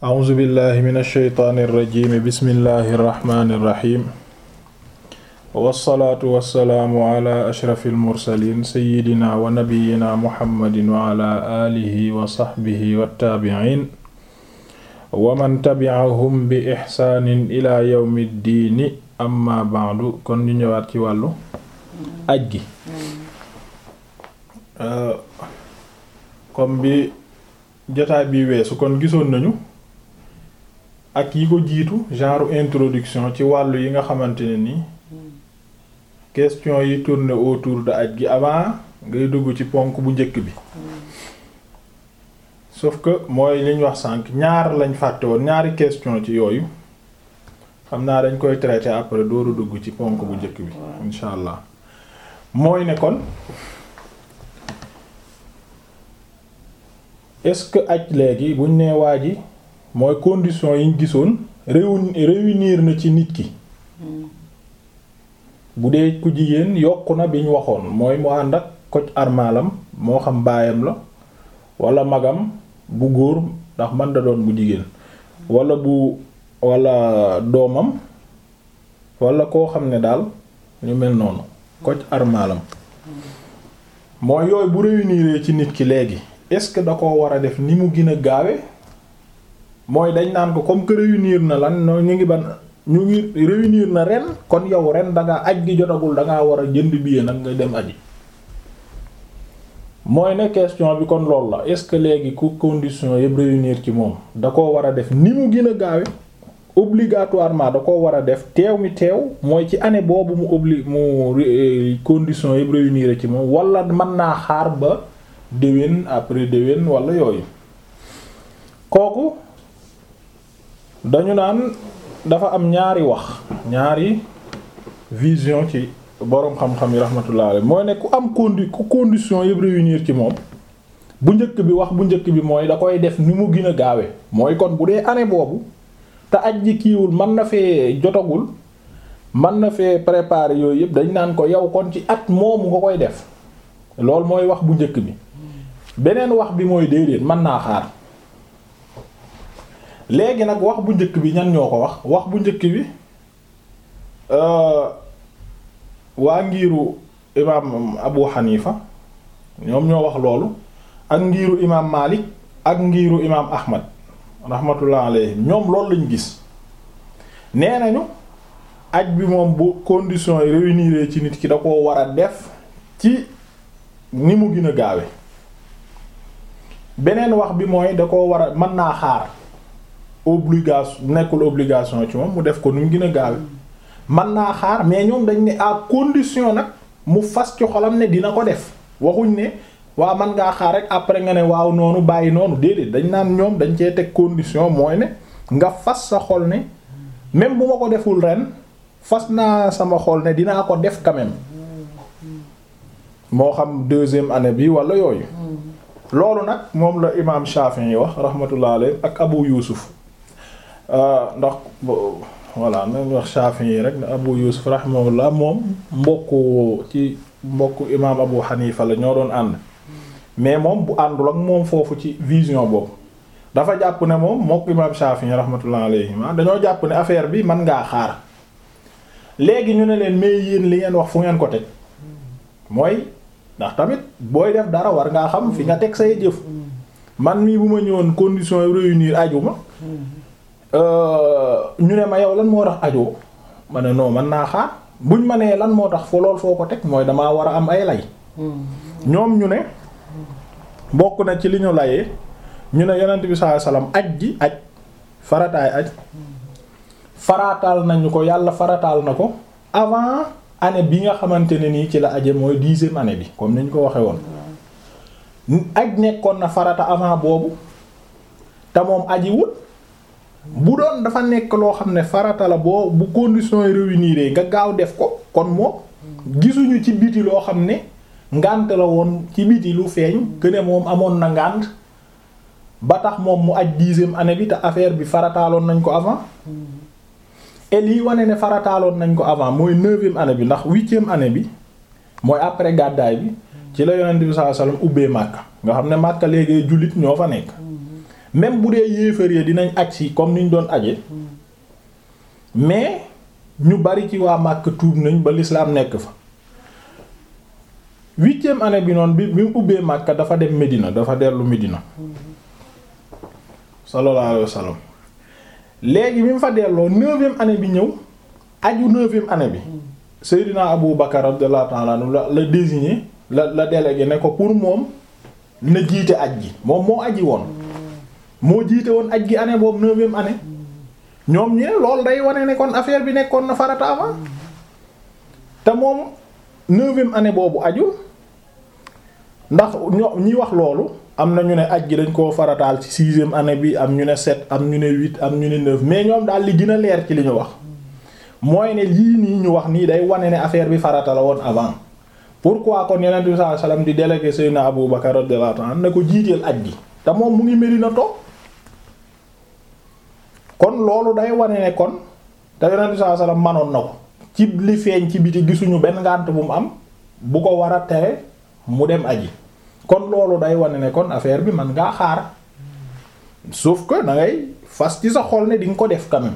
a'uuzu billahi min alsheytaani irrajimi bismillahi irrahmani irrahim wassalaatu wassalaamu ala ashrafi almursalin seyidina wa nabiyina muhammadin wa ala alihi wa saxbihi wattaabiciin wa man tabi'ahum bi ixsaanin ila yawmi ddiini amma ba'du kon ñu ñëwaat ci wàllu aj gi comme bi jotaay bi weesu kon gisoon nañu ak yi ko jiitu genre introduction ci wàllu yi nga xamante ne ni question yi tourner autour de aj gi avant ngay dugg ci ponk bu njëkk bi sauf que mooy liñ wax sànq ñaar lañ fàtte woon ñaari question ci yooyu xam naa dañ koy traiter après dooru dugg ci ponk bu njëkk bi insha allah mooy ne kon est-ce que aj léegi buñ nee waa ji mooy condition yiñ gisoon réunir na ci nit ki bu dee ku jigéen yokku na biñ waxoon mooy mu ànd ak koc armalam moo xam baayam la wala magam bu góor ndax man da doon bu jigéen wala bu wala doomam wala koo xam ne daal ñu mel noonu koc armalam mooy yooyu bu réunir ci nit ki léegi est-ce que da ko war a def ni mu gën a gaawe mooy dañ naan ko comme que réunir na lan no ñu ngi ban ñu ngi réunir na ren kon yow ren dangaa aj gi jotagul dangaa war a jënd billet nag nga dem aji mooy ne question bi kon loolu la est-ce que léegi ku condition yëpp réunir ci moom da ko war a def ni mu gën a gaawe obligatoirement da ko war a def teew mi teew mooy ci année boobu mu obli mu condition yëpp réunir ci moom wala mën naa xaar ba déwén après déwén wala yooyu kooku dañu naan dafa am ñaari wax ñaari vision ci boroom xam-xam yi rahmatullah alayhi mooy ne ku am condi ku condition yëpp réunir ci moom bu njëkk bi wax bu njëkk bi mooy da koy def ni mu gën a gaawe mooy kon bu dee année boobu te aj ji kiiwul mën na fee jotagul mën na fee préparer yooyu yëpp dañ naan ko yow kon ci at moomu nga koy def loolu mooy wax bu njëkk bi beneen wax bi mooy déedéet mën naa xaar léegi nag wax bu njëkk bi ñan ñoo ko wax wax bu njëkk bi waa ngiiru imaam Abu Hanifa ñoom ñoo wax loolu ak ngiiru imaam Malik ak ngiiru imaam Ahmad rahmatullah alayhi ñoom loolu lañ gis nee nañu aj bi moom bu conditions yi réunir ci nit ki da koo war a def ci ni mu gën a gaawe beneen wax bi mooy da koo war a mën naa xaar obligation nekkul obligation ci moom mu def ko nu mu gën a gaawe mën naa xaar mais ñoom dañ ne à condition nag mu fas ci xolam ne dina ko def waxuñ ne waa man ngaa xaar rek après nga ne waaw noonu bàyyi noonu déedéet dañ naan ñoom dañ cee teg condition mooy ne nga fas sa xol ne même bu ma ko deful ren fas naa sama xol ne dinaa ko def quand même moo xam deuxième année bi wala yooyu loolu nag moom la imaam Shafi'i yi wax rahmatullah alayhi ak Abu Yusuf ndax voilà nañ wax Shafi'i yi rek Abu Yusuf rahimahullah moom mbokku ci mbokku imaam Abu Hanifa la ñoo doon ànd mais moom bu àndul ak moom foofu ci vision boobu dafa jàpp ne moom mbokku imaam Shafi'i rahmatullah alayhi dañoo jàpp ne affaire bi mën ngaa xaar léegi ñu ne leen mais yéen li ngeen wax fu ngeen ko teg mooy ndax tamit booy def dara war ngaa xam fi nga teg say jëf man mii bu ma ñëwoon condition yi réunir aju ma ñu ne ma yow lan moo tax ajoo ma ne non man naa xaar buñ ma nee lan moo tax foo lool foo ko teg mooy damaa war a am ay lay ñoom ñu ne bokk na ci li ñu layee ñu ne yonent bi sallallahu alayhi wasallam aj ji aj farataay aj farataal nañu ko yàlla farataal na ko avant année bi nga xamante ne nii ci la aje mooy dixième année bi comme ni ñu ko waxee woon aj nekkoon na farata avant boobu te moom aji wut bu doon dafa nekk loo xam ne farata la boo bu conditions yi réunir nga gaaw def ko kon moom gisuñu ci biti loo xam ne ngànt la woon ci biti lu feeñ que ne moom amoon na ngànt ba tax moom mu aj dixième année bi te affaire bi farataaloon nañ ko avant et lii wane ne farataaloon nañ ko avant mooy neuvième année bi ndax huitième année bi mooy après gàddaay bi ci la yonent bi sallallahu alayhi wasallam ubbee Makka nga xam ne Makka léegi jullit ñoo fa nekk même bu dee yéefar yi dinañ aj si comme niñ doon aje mais ñu bari ci waa Makka tuub nañ ba l'islam nekk fa huitième année bi noonu bi bi mu ubbee Makka dafa dem Medina dafa dellu Medina sallallahu alayhi wa sallam léegi bi mu fa delloo neuvième année bi ñëw aju neuvième année bi Seydina Abu Bakar radiyallahu ta'ala anhu la la désigné la la délégué ne ko pour moom na jiite aj gi moom moo aji woon moo jiite woon aj gi année boobu neuvième année ñoom ñu ne loolu day wane ne kon affaire bi nekkoon na farata avant te moom neuvième année boobu ajul ndax ño ñi wax loolu am na ñu ne aj gi dañ koo farataal ci sixième année bi am ñu ne sept am ñu ne huit am ñu ne neuf mais ñoom daal li gën a leer ci li ñu wax mooy ne lii nii ñu wax nii day wane ne affaire bi farata la woon avant pourquoi kon Yonent bi sallallahu alayhi wasallam di délégué Seydina Abu Bakar radiyallahu anhu ne ko jiiteel aj gi te moom mu ngi Medina toog kon loolu day wane ne kon te Yonent bi sallallahu alayhi wasallam manoon na ko ci li feeñ ci biti gisuñu benn ngànt bu mu am bu ko war a tere mu dem aji kon loolu day wane ne kon affaire bi man ngaa xaar sauf que da ngay fas ci sa xol ne di nga ko def quand même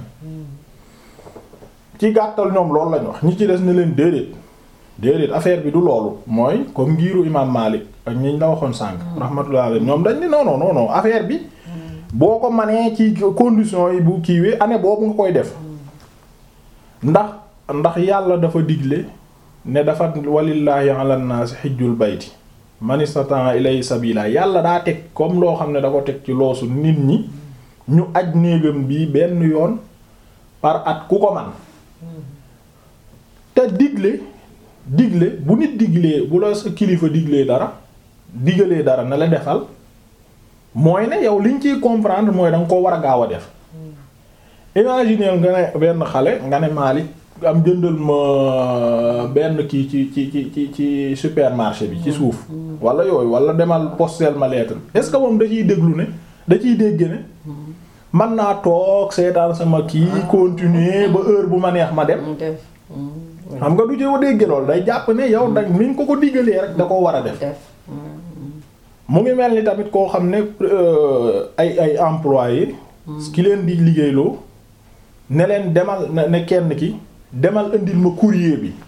ci gàttal ñoom loolu lañ wax ñi ci des ne leen déedéet déedéet affaire bi du loolu mooy comme ngiiru imam Malik ak ñiñ la waxoon sànq. rahmatullah alayhi ñoom dañ ni non non non non affaire bi boo ko manee ci conditions yi bu kiiwee année boobu nga koy def ndax ndax yàlla dafa digle ne dafa walillahi ala nnaasi xijjul bayti man istata'a ilayhi sabila yàlla daa teg comme loo xam ne da ko teg ci loosu nit ñi ñu aj néegam bii benn yoon par at ku ko man te digle digle bu nit diglee bu la sa kilifa diglee dara digalee dara na la defal mooy ne yow liñ ciy comprendre mooy da nga ko war a gaaw a def imaginer nga ne benn xale nga ne Malik am jëndal ma benn kii ci ci ci ci ci supermarché bi ci suuf wala yooyu wala demal postel ma lettre est-ce que moom da ciy déglu ne da ciy dégg ne man naa toog seetaan sama kii continuer ba heure bu ma neex ma dem xam nga du jëw dégg lool day jàpp ne yow da mi ngi ko ko diggalee rek da ko war a def mu ngi mel ni tamit koo xam ne ay ay employé ki leen di liggéeyloo ne leen demal ne kenn ki demal indil ma courrier bi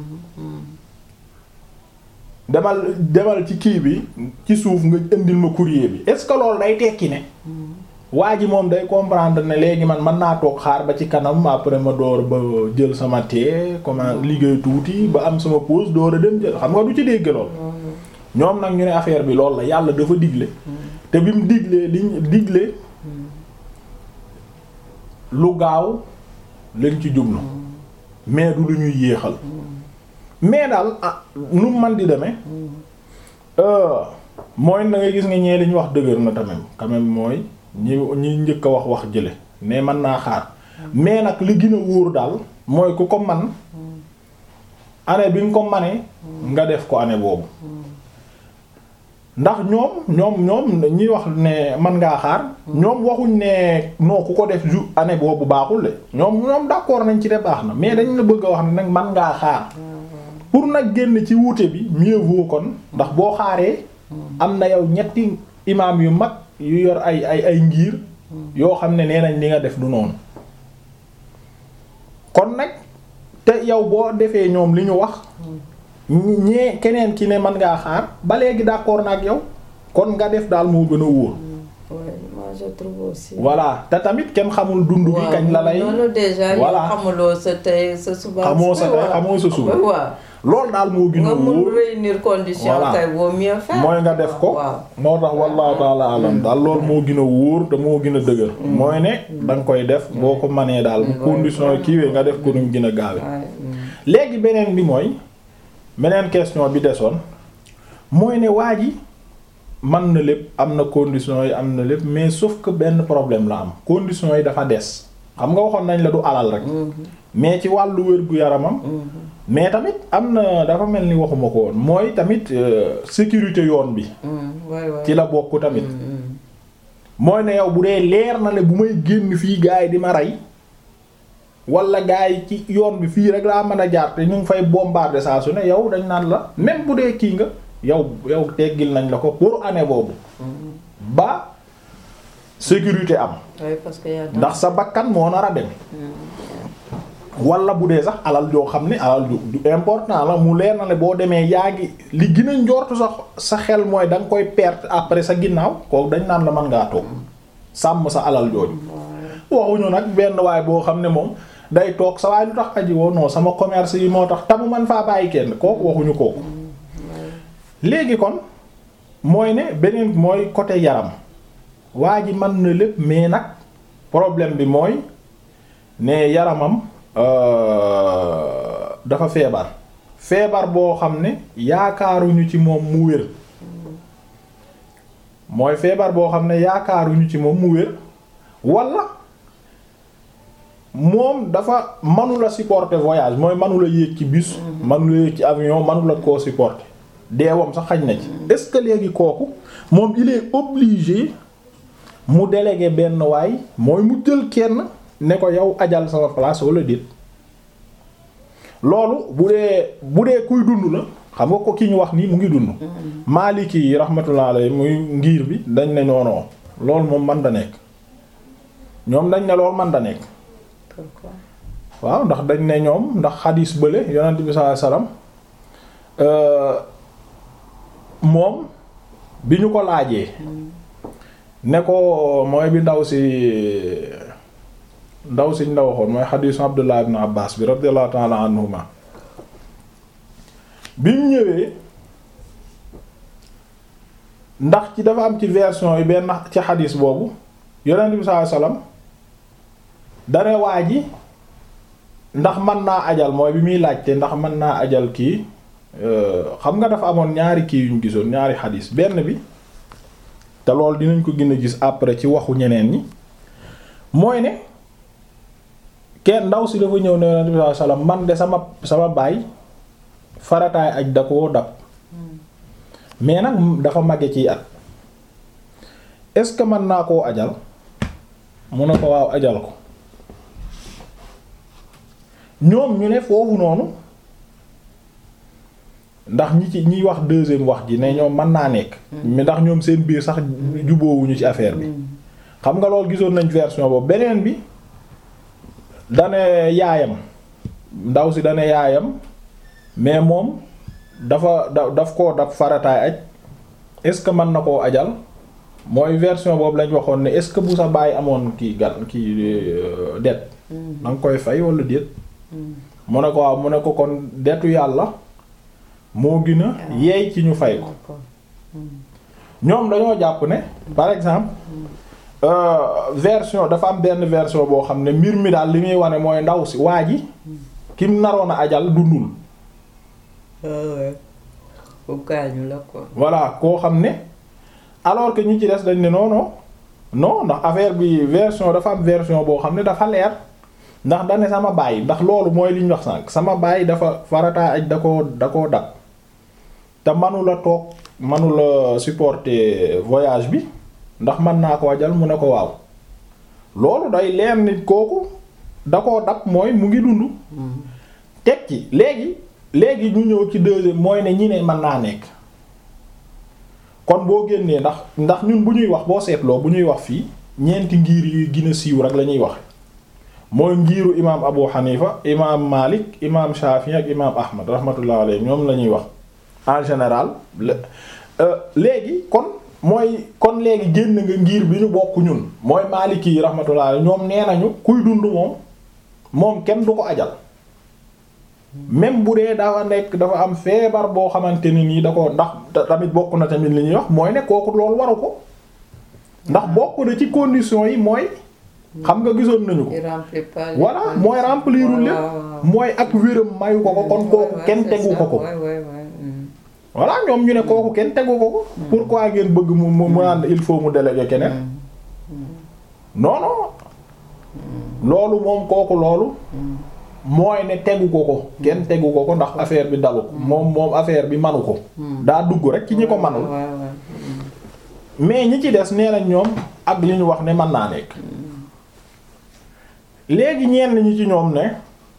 demal demal ci kii bi ci suuf nga indil ma courrier bi est-ce que loolu day tekki ne waa ji moom day comprendre ne léegi man mën naa toog xaar ba ci kanam après ma door ba jël sama tee comment liggéey tuuti ba am sama pause door a dem jël xam nga du ci dégg lool ñoom nag ñu ne affaire bi loolu la yàlla dafa digle te bi mu diglee liñ digle lu gaaw lañ ci jublu mais du lu ñuy yéexal mais daal ah nu man di demee mooy na nga gis nga ñee liñ wax dëgër na tamit quand même mooy ñi ñi njëkk a wax wax jële mais mën naa xaar mais nag li gën a wóor daal mooy ku ko man année bi nga ko manee nga def ko année boobu ndax ñoom ñoom ñoom ñi wax ne man ngaa xaar ñoom waxuñ ne non ku ko def jour année boobu baaxul de ñoom ñoom d'accord nañ ci de baax na mais dañ la bëgg a wax ne nag man ngaa xaar pour nag génn ci wuute bi mieux vaut kon ndax boo xaaree am na yow ñetti imaam yu mag yu yor ay ay ay ngir yoo xam ne nee nañ li nga def du noonu kon nag te yow boo defee ñoom li ñu wax ñee keneen ki ne mën ngaa xaar ba léegi d'accord na ak yow kon nga def daal moo gën a wóor. moi je trouve aussi. voilà te tamit kenn xamul dund gi kañ la lay. loolu déjà voilà xamuloo sa tey sa suba. xamoo sa tey xamoo sa suba. waaw loolu daal moo gën a nga mun wóor réunir condition Voilà. kay vaut mieux faire. mooy nga def ko. waaw moo tax wallahu taala alam daal loolu moo gën a wóor te moo gën a dëgër. mooy ne da nga koy def boo ko manee daal bu condition yi kiiwee nga def ko nu mu gën a gaawe waaye, mm. léegi beneen bi mooy beneen question bi desoon mooy ne waa ji man na lépp am na conditions yi am na lépp mais sauf que benn problème la am conditions yi dafa des xam nga waxoon nañ la du alal rek mais ci wàllu wér-gu-yaramam mais tamit am na dafa mel ni waxuma ko woon mooy tamit euh, sécurité yoon bi Mm, waay waay. ci la bokk tamit Mm, mm. mooy ne yow bu dee leer na ne bu may génn fii gars yi di ma rey wala gars yi ci yoon bi fii rek laa mën a jaar te ñu ngi fay bombarder saa su ne yow dañ naan la même bu dee kii nga yow yow teggil nañ la ko pour année boobu ba sécurité am oui parce que y a ndax sa bakkan moo nar a dem wala bu dee sax alal joo xam ne alal ju ju important la mu leer na ne boo demee yaa ngi li gën a njortu sax sa xel mooy da nga koy perte après sa ginnaaw kooku dañ naan la mën ngaa toog sàmm sa alal jooju waxuñu nag benn waay boo xam ne moom day toog sa waay lu tax aji woo non sama commerce yi moo tax tamu man faa bàyyi kenn kooku waxuñu kooku léegi kon mooy ne beneen mooy côté yaram waa ji mën na lépp mais nag problème bi mooy ne yaramam euh, dafa feebar feebar boo xam ne yaakaaruñu ci moom mu wér mooy feebar boo xam ne yaakaaruñu ci moom mu wér walla moom dafa manula supporter voyage mooy manula yéeg ci bus manula yéeg ci avion manula koo supporter deewam sax xaj na ci est-ce que léegi kooku moom il est obligé mu déléguer benn waay mooy mu jël kenn ne ko yow ajal sama place wala déet loolu bu dee bu dee kuy dund la xam nga ko ki ñu wax nii mu ngi dund Maliki yi rahmatullah alayhi muy ngir bi dañ ne noonoo loolu moom man da nekk ñoom dañ ne loolu man da nekk pourquoi waaw ndax dañ ne ñoom ndax xadiis bële yonent bi sallallahu alayhi wasallam moom bi ñu ko laajee ne ko mooy bi ndaw si ndaw siñ la waxoon mooy xadiisu Abdullah ibn Abbas bi radiyallahu ta'ala anhuma bi mu ñëwee ndax ci dafa am ci version yi benn ci xadiis boobu yonent bi sallallahu alayhi wasallam dare waa ji ndax mën naa ajal mooy bi muy laajte ndax mën naa ajal kii xam nga dafa amoon ñaari kii yuñ gisoon ñaari xadiis benn bi te loolu dinañ ko gën a gis après ci waxu ñeneen ñi mooy ne kenn ndaw si dafa ñëw ne Yonent bi sallallahu alayhi wasallam man de sama sama baay farataay aj da koo dab mais nag dafa màgge ciy at est-ce que mën naa koo ajal mu ne ko waaw ajal ko ñoom ñu ne foofu noonu ndax ñi ci ñiy wax deuxième wax ji ne ñoom mën naa nekk. mais ndax ñoom seen biir sax juboowuñu ci affaire bi. xam nga loolu gisoon nañ version boobu beneen bi dane yaayam ndaw si dane yaayam mais moom dafa da daf koo daf farataay aj est-ce que mën na koo ajal mooy version boobu lañ waxoon ne est-ce que bu sa baay amoon kii gan kii det da nga koy fay wala déet. mu ne ko waaw mu ne ko kon detu yàlla moo gën a yeey ci ñu fay ko ñoom dañoo jàpp ne par exemple euh, version dafa am benn version boo xam ne mbir mi daal li muy wane mooy ndaw si waa ji kim naroon a ajal dundul bu gaañu la quoi. voilà koo xam ne alors que ñi ci des dañ ne non non non ndax affaire bi version dafa am version boo xam ne dafa leer ndax da ne sama baay ndax loolu mooy li ñu wax sànq sama baay dafa farataay aj da koo da koo dab te manula toog manula supporter voyage bi ndax mën naa ko ajal mu ne ko waaw loolu day leer nit kooku da koo dab mooy mu ngi dund teg ci léegi léegi ñu ñëw ci deuxième mooy ne ñi ne mën naa nekk kon boo génnee ndax ndax ñun bu ñuy wax boo seetloo bu ñuy wax fii ñeenti ngir yi gën a siiw rek la ñuy wax mooy ngiiru imaam Abu Hanifa imaam Malik imaam Shafi ak imaam Ahmad rahmatullah alayhi ñoom la ñuy wax en général léegi kon mooy kon léegi génn nga ngir bi ñu bokk ñun mooy Maliki yi rahmatullah alayhi ñoom nee nañu kuy dund moom moom kenn du ko ajal même bu dee dafa nekk dafa am feebar boo xamante ni nii da ko ndax tamit bokk na tamit li ñuy wax mooy ne kooku loolu waru ko ndax bokk na ci conditions yi mooy xam nga gisoon nañu ko il remplit pas les voilà conditions. mooy remplirul lépp Waaw. mooy ak wéram mayu ko ko kon kooku Ouais, kenn c'est tegu ça. ko ko Ouais, ouais, ouais. Mm. voilà ñoom ñu ne kooku kenn tegu ko ko pourquoi ngeen bëgg mu mu mu naan il faut mu déléguer keneen non non loolu moom kooku loolu mooy ne tegu ko ko kenn tegu ko ko ndax affaire bi dalu ko moom moom affaire bi manu ko daa dugg rek ci ñi ko manul Ouais, ouais. mais ñi ci des nee nañ ñoom ak li ñu wax ne mën naa nekk léegi ñenn ñi ci ñoom ne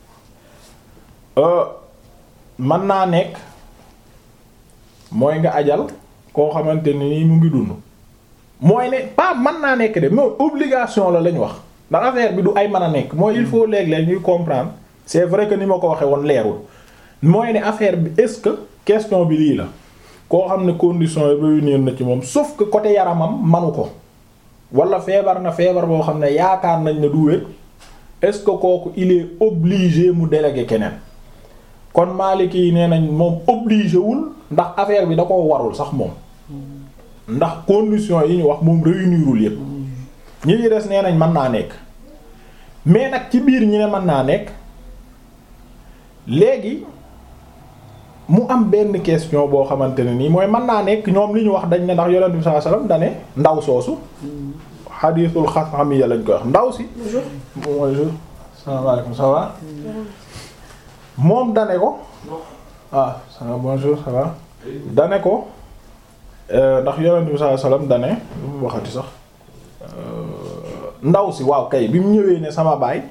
euh, mën naa nekk mooy nga ajal koo xamante ni nii mu ngi dund mooy ne pas mën naa nekk de mais obligation la lañ wax ndax affaire bi du ay mën a nekk mooy il faut léeg-léeg ñuy comprendre c'est vrai que ni ma ko waxee woon leerul mooy ne affaire bi est-ce que question bi lii la koo xam ne condition yi réunir na ci moom sauf que côté yaramam manu ko wala feebar na feebar boo xam ne yaakaar nañ ne du wér est-ce que kooku il est obligé mu déléguer keneen kon Maliki yi nee nañ moom obligé wul ndax affaire bi da koo warul sax moom ndax condition yi ñu wax moom réunirul yépp ñi ñi des nee nañ mën naa nekk mais nag ci biir ñi ne mën naa nekk léegi mu am benn question boo xamante ne nii mooy mën naa nekk ñoom li ñu wax dañ ne ndax yonent bi sallallahu alayhi wasallam dane ndaw soosu xadiisul xasamiya lañ koy wax ndaw si bonjour salaamaaleykum ça va moom dane ko ah ça va bonjour ça va dane ko ndax yonent bi sallallahu alayhi wasallam dane lu mu waxati sax ndaw si waaw kay bi mu ñëwee ne sama baay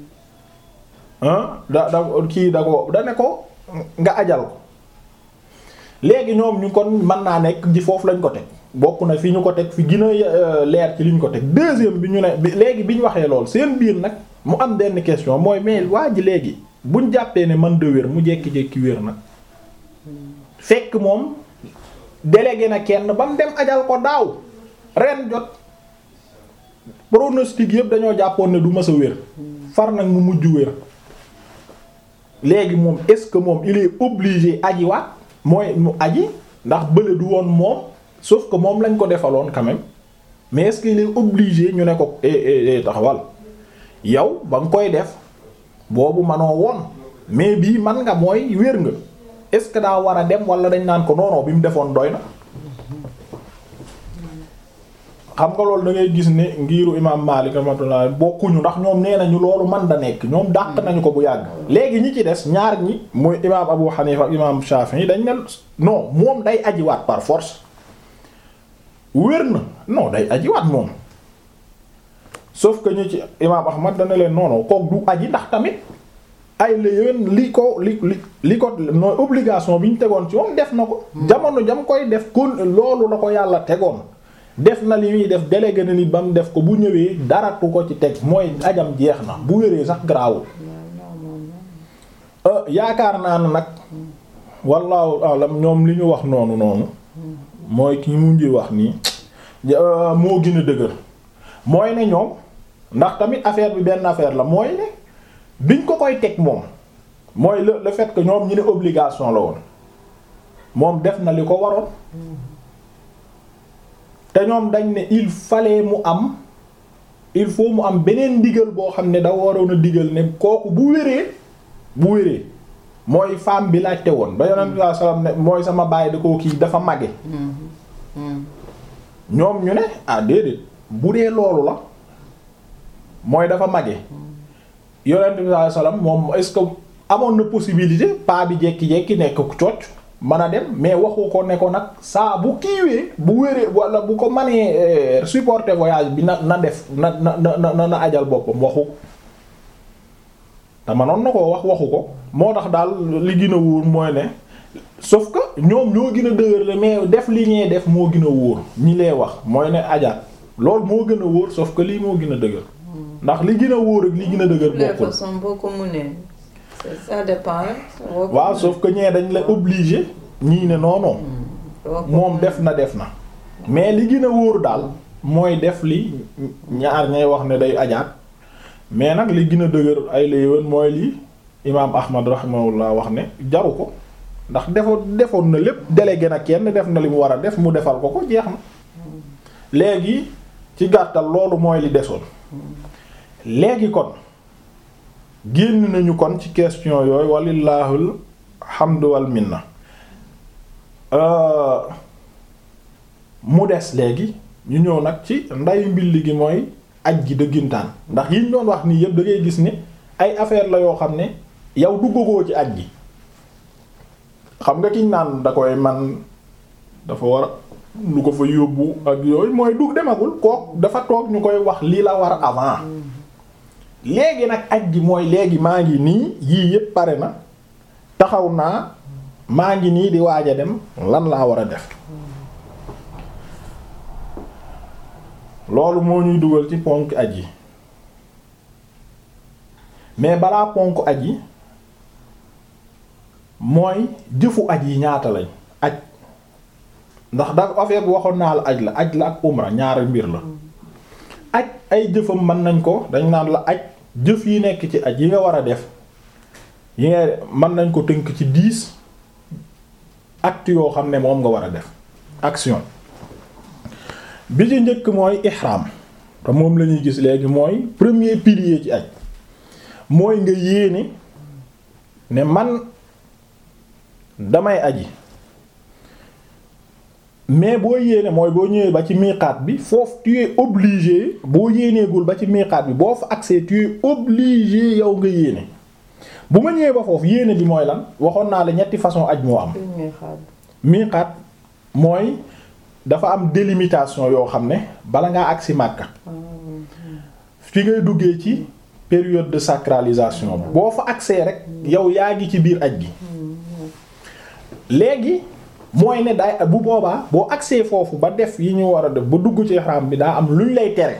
da da kii da ko da ne ko nga ajal ko léegi ñoom ñu kon mën naa nekk ji foofu lañ ko teg bokk na fi ñu ko teg fi gën a leer ci li ñu ko teg deuxième bi ñu ne léegi bi ñu waxee lool seen biir nag mu am benn question mooy mais waa ji léegi buñ jàppee ne man de wér mu jékki-jékki wér nag fekk moom délégué na kenn ba mu dem ajal ko daaw ren jot pronostic yëpp dañoo jàppoon ne du mës a wér far nag mu mujj wér léegi moom est-ce que moom il est obligé aji waat mooy mu aji ndax bële du woon moom sauf que moom lañ ko defaloon quand même mais est-ce qu'il est obligé ñu ne ko eh eh taxawal yow ba nga koy def boobu manoo woon mais bii man nga mooy wér nga est-ce que daa war a dem wala dañ naan ko noonoo bi mu defoon doy na xam nga loolu da ngay gis ne ngiiru imam Malik rahmatullah bokkuñu ndax ñoom nee nañu loolu man da nekk ñoom dàq nañu ko bu yàgg léegi ñi ci des ñaar ñi muy imam Abu Hanifa ak imam Shafi'i dañ ne non moom day ajiwaat par force wér na non day ajiwaat moom sauf que ñu ci imam Ahmad dana leen non non kook du aji ndax tamit ay la yéen li ko li li li ko nooy obligation bi ñu tegoon ci moom def na ko jamono jam koy def kon loolu la ko yàlla tegoon def na li muy def délégué na nit ba mu def ko bu ñëwee daratu ko ci teg mooy ajam jeex na bu wéree sax garaawul yaakaar naa ne nag wallaahu alam ñoom li ñu wax noonu noonu mooy ki mu ngi wax nii moo gën a dëgër mooy ne ñoom ndax tamit affaire bi benn affaire la mooy ne biñ ko koy teg moom mooy le le fait que ñoom ñu ne obligation la woon moom def na li ko waroon te ñoom dañ ne il fallait mu am il faut mu am beneen ndigal boo xam ne da waroon a digal ne kooku bu wéree bu wéree mooy femme bi laajte woon ba yonent bi sallallahu alayhi wasallam ne mooy sama baay da koo kii dafa màgge ñoom ñu ne ah déedéet bu dee loolu la mooy dafa màgge yonent bi sallallahu alayhi wasallam moom est-ce que amoon na possibilité pas bi jekki-jekki nekk cooc mën a dem mais waxu ko ne ko nag saa bu kiiwee bu wéree wala bu ko mënee supporter voyage bi na na def na na na na ajal boppam waxu ko te manoon na koo wax waxu ko moo tax daal li gën a wóor mooy ne sauf que ñoom ñoo gën a dëgër la mais def li ñee def moo gën a wóor ñi lay wax mooy ne ajaat loolu moo gën a wóor sauf que lii moo gën a dëgër ndax li gën a wóor ak li gën a dëgër les bokkul façons boo ko mënee ça dépend rek. boo ko waaw mënee. sauf que ñee dañ la obligé ñii ne non non boo ko moom mënee. def na def na mais li gën a wóor daal mooy def li ñaar ñay wax ne day ajaat mais nag li gën a dëgër ay la yéwén mooy lii imaam Ahmad rahimahullah wax ne jaru ko ndax defoon defoon na lépp délégué na kenn def na li mu war a def mu defal ko ko jeex na léegi ci gàttal loolu mooy li desoon léegi kon génn nañu kon ci question yooyu walillahul hamdu wal minna Euh, mu des léegi ñu ñëw nag ci ndayu mbilli gi mooy aj gi dëggintaan ndax yiñ doon wax nii yëpp da ngay gis ne ay affaire la yoo xam ne yow duggagoo ci aj gi xam nga kiñ naan da koy man dafa war a lu ko fa yóbbu ak yooyu mooy dugg demagul kook dafa toog ñu koy wax lii la war avant léegi nag aj gi mooy léegi maa ngi nii yii yëpp pare na taxaw naa maa ngi nii di waaj a dem lan laa war a def loolu moo ñuy dugal ci ponk aj yi mais balaa ponk aj yi mooy jëfu aj yi ñaata lañ aj ndax da affaire bi waxoon naa la aj la aj la ak umra ñaari mbir la aj ay jëfam mën nañ ko dañ naan la aj jëf yi nekk ci aj yi nga war a def yi nga mën nañ ko tënk ci dix actes yoo xam ne moom nga war a def action bi ci njëkk mooy ihram te moom la ñuy gis léegi mooy premier pilier ci aj mooy nga yéene ne man damay aji mais boo yéene mooy boo ñëwee ba ci miiqaat bi foofu tu es obligé boo yéeneegul ba ci miiqaat bi boo fa accès tu es obligé yow nga yéene bu ma ñëwee ba foofu yéene bi mooy lan waxoon naa la ñetti façon aj moo am miiqaat mooy dafa am délimitation yoo xam ne bala ngaa agsi Makka fi ngay duggee ci période de sacralisation boo fa accès rek yow yaa ngi ci biir aj gi léegi mooy ne day bu boobaa boo accès foofu ba def yi ñu war a def ba dugg ci ihram bi daa am luñ lay tere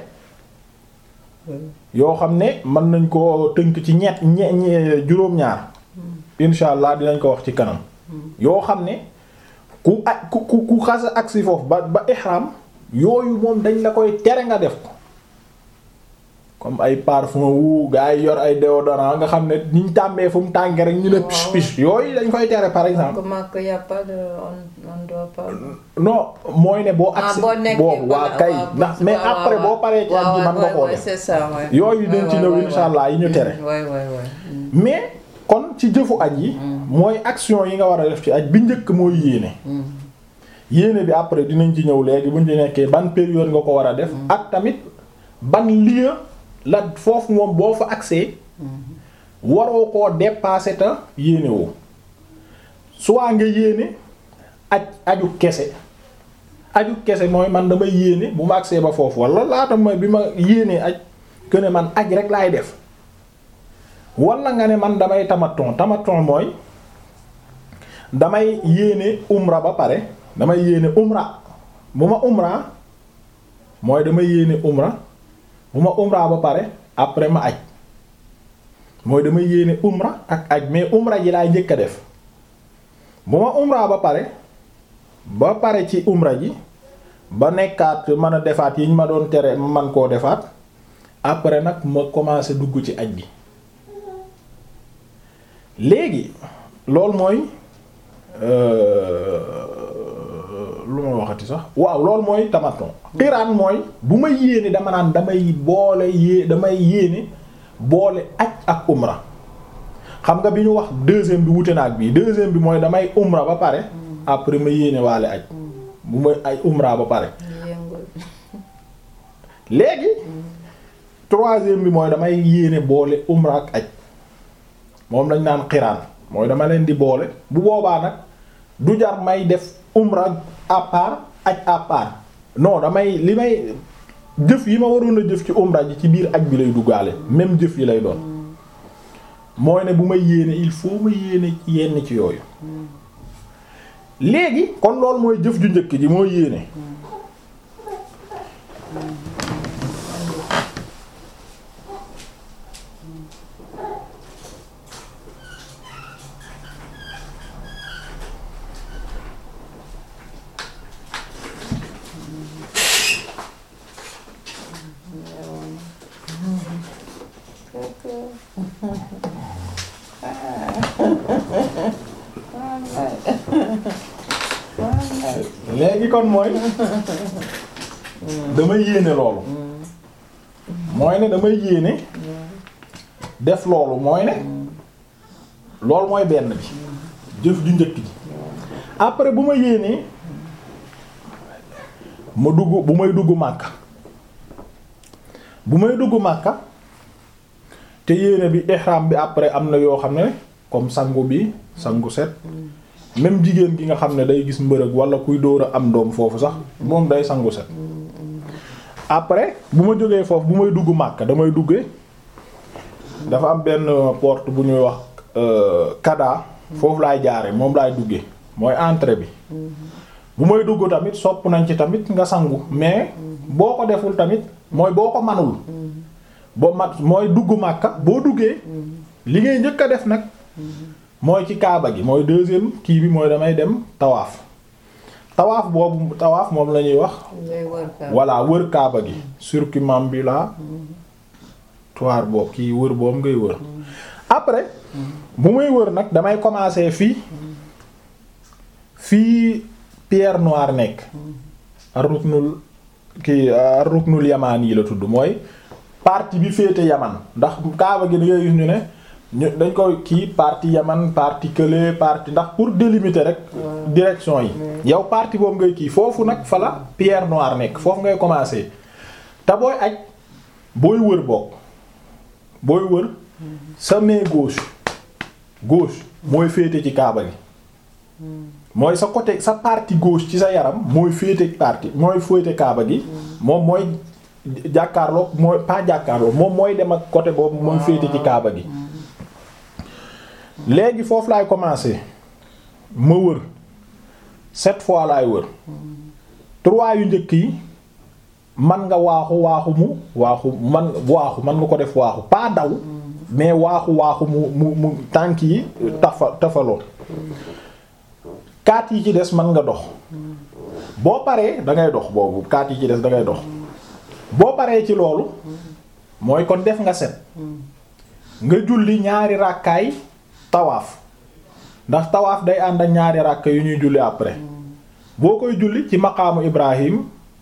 yoo xam ne mën nañ ko tënk ci ñett ñe juróom-ñaar insha allah dinañ ko wax ci kanam yoo xam ne ku aj ku ku ku xasa agsi foofu ba ba ihram yooyu moom dañ la koy tere nga def ko comme ay parfum wu gaa yi yor ay déodorant nga xam ne niñ tàmbee fu mu tàngee rek ñu ne pich pich yooyu dañ koy tere par exemple que y a pas de on on doit pas. non mooy ne boo agsi boo nekkee boobu waa kay ndax mais après boo paree ci aj gi man nga koo def c'est ça ouais. yooyu dañ ci ñëw insha allah yi ñu tere ouais ouais ouais. mais kon ci jëfu aj yi mooy action yi nga war a def ci aj bi njëkk mooy yéene yéene bi après dinañ ci ñëw léegi buñ ci nekkee ban période nga ko war a def ak tamit ban lieu la foofu moom boo fa accès waroo koo dépasser ta yéene woo soit nga yéene aj aju kese aju kese mooy man damay yéene bu ma accès ba foofu wala laata mooy bi ma yéenee aj que ne man aj rek laay def wala nga ne man damay tamaton tamaton mooy damay yéene umra ba pare damay yéene umra bu ma umra mooy damay yéene umra bu ma umra ba pare après ma aj mooy damay yéene umra ak aj mais umra ji laay njëkk a def bu ma umra ba pare ba pare ci umra ji ba nekkaat mën a defaat yi ñu ma doon tere ma man koo defaat après nag ma commencé dugg ci aj gi léegi loolu mooy lu ma waxati sax waaw loolu mooy tamaton xiraan mooy bu ma yéene dama naan damay boole yée damay yéene boole aj ak umra xam nga bi ñu wax deuxième bi wute na ak bii deuxième bi mooy damay umra ba pare après ma yéene waale aj bu may ay umra ba pare léegi troisième bi mooy damay yéene boole umra ak aj moom lañ naan xiraan mooy dama leen di boole bu boobaa nag du jar may def umra à part aj à part non damay li may jëf yi ma waroon a jëf ci umra ji ci biir aj bi lay duggaale même jëf yi lay doon mooy ne bu may yéene il faut ma yéene yenn ci yooyu léegi kon loolu mooy jëf ju njëkk ji mooy yéene léegi kon mooy damay yéene loolu mooy ne damay yéene def loolu mooy ne loolu mooy benn bi jëf ju njëkk ji après bu ma yéenee ma dugg bu may dugg Makka bu may dugg Makka te yéene bi ihram bi après am na yoo xam ne comme sangu bi sangu set même jigéen gi nga xam ne day gis mbërëg wala kuy dóor a am doom foofu sax moom day sangu set après bu ma jógee foofu bu may dugg Makka damay duggee dafa am benn porte bu ñuy wax kada foofu laay jaare moom laay duggee mooy entrée bi bu may dugg tamit sopp nañ ci tamit nga sangu mais boo ko deful tamit mooy boo ko manul boo mat mooy dugg màkka boo duggee li ngay njëkk a def nag mooy ci kaaba gi mooy deuxième kii bi mooy damay dem tawaaf tawaaf boobu tawaaf moom la ñuy wax ngay wër kaaba. voilà wër kaaba gi circumambulatoire boobu kii wër boobu ngay wër après bu muy wër nag damay commencer fii fii pierre noire nekk ar-ruknul kii ar-ruknul yamaan yi la tudd mooy partie bi féete yaman ndax kaaba gi da ngay gis ñu ne ñu dañ koy kii partie yaman partie kële partie ndax pour délimiter rek direction yi yow partie boobu ngay kii foofu nag fa la pierre noire nekk foofu ngay commencer te booy aj booy wër bokk booy wër sa main gauche gauche mooy féete ci kaaba gi mooy sa côté sa partie gauche ci sa yaram mooy féete partie mooy féete kaaba gi moom mooy jàkkaarloo mooy pas jàkkaarloo moom mooy dem ak côté boobu mooy féete ci kaaba gi léegi foofu laay commencer ma wër sept fois laay wër trois yu njëkk yi man nga waaxu waaxu mu waaxu man waaxu man nga ko def waaxu pas daw mais waaxu waaxu mu mu mu tànk yi tafa tafaloo kaat yi ci des man nga dox boo paree da ngay dox boobu kaat yi ci des da ngay dox boo paree ci loolu mooy kon def nga set nga julli ñaari ràkkaay tawaaf ndax tawaaf day ànd ak ñaari ràkka yu ñuy julli après boo koy julli ci maqaamu Ibrahim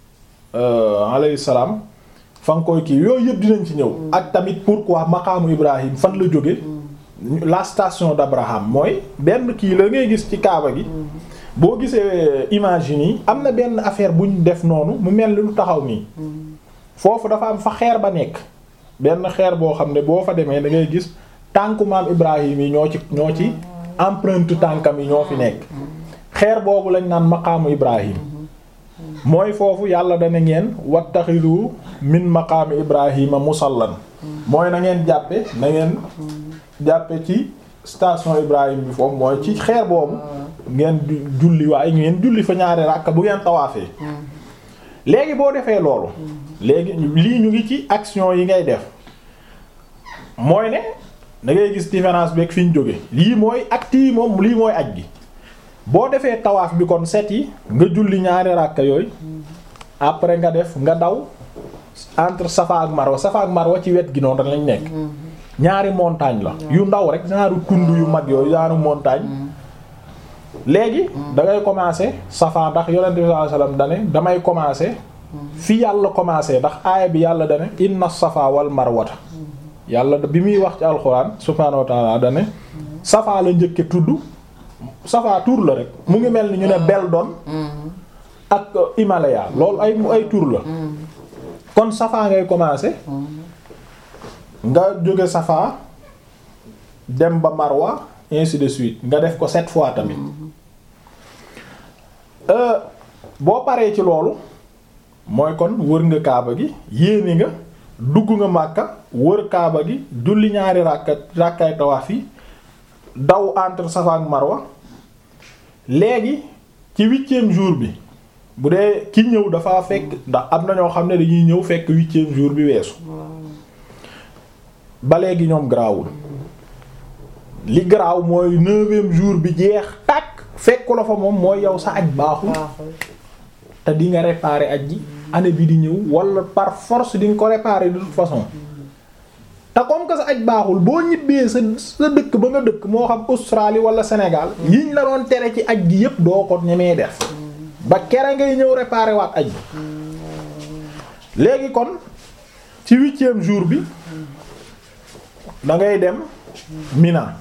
alayhi salaam fa nga koy kii yooyu yëpp dinañ ci ñëw ak tamit pourquoi maqaamu Ibrahim fan la jóge la station d'Abraham mooy benn kii la ngay gis ci kaaba gi boo gisee image yi nii am na benn affaire bu ñu def noonu mu mel ni lu taxaw nii foofu dafa am fa xeer ba nekk benn xeer boo xam ne boo fa demee da ngay gis tànku maam Ibrahim yi ñoo ci ñoo ci empreinte tànkam yi ñoo fi nekk xeer boobu lañ naan maqaamu Ibrahim mooy foofu yàlla dana ngeen wattaxidu min maqaami Ibrahima musallan mooy na ngeen jàppe na ngeen jàppe ci station Ibrahim bi foofu mooy ci xeer boobu ngeen julli waaye ngeen julli fa ñaari ràkka bu ngeen tawaafee léegi boo defee loolu léegi lii ñu ngi ci action yi ngay def mooy ne da ngay gis différence beeg fi ñu jóge lii mooy acte yi moom lii mooy aj gi boo defee tawaaf bi kon set yi nga julli ñaari ràkka yooyu après nga def nga daw entre Safa ak Marwa Safa ak Marwa ci wet gi noonu rek lañ nekk ñaari montagne la yu ndaw rek genre tund yu mag yooyu genre montagne léegi da ngay commencer Safa ndax yonent bi sallallahu alayhi wasallam dane damay commencer fi yàlla commencer ndax aaya bi yàlla dane inna Safa wal Marwata yàlla bi muy wax ci alxuraan subhaanahu wa ta'ala dane Safa la njëkke tudd Safa tur la rek mu ngi mel ni ñu ne Beldon ak Himalaya loolu ay ay tur la kon Safa ngay commencer nga jóge Safa dem ba Marwa ainsi de suite nga def ko sept fois tamit boo paree ci loolu mooy kon wër nga Kaaba gi yéene nga dugg nga Makka wër Kaaba gi julli ñaari ràkka ràkkaay tawaaf yi daw entre Safa ak Marwa léegi ci huitième jour bi bu dee ki ñëw dafa fekk ndax am na ñoo xam ne dañuy ñëw fekk huitième jour bi weesu ba léegi ñoom garaawul li garaaw mooy neuvième jour bi jeex tàkk fekku la fa moom mooy yow sa aj baaxul te di nga réparer aj ji année bi di ñëw wala par force di nga ko réparer de toute façon te comme que sa aj baaxul boo ñibbee sa sa dëkk ba nga dëkk moo xam Australie wala Sénégal yiñ la doon tere ci aj gi yépp doo ko ñemee def ba kere ngay ñëw réparer waat aj bi léegi kon ci huitième jour bi da ngay dem Mina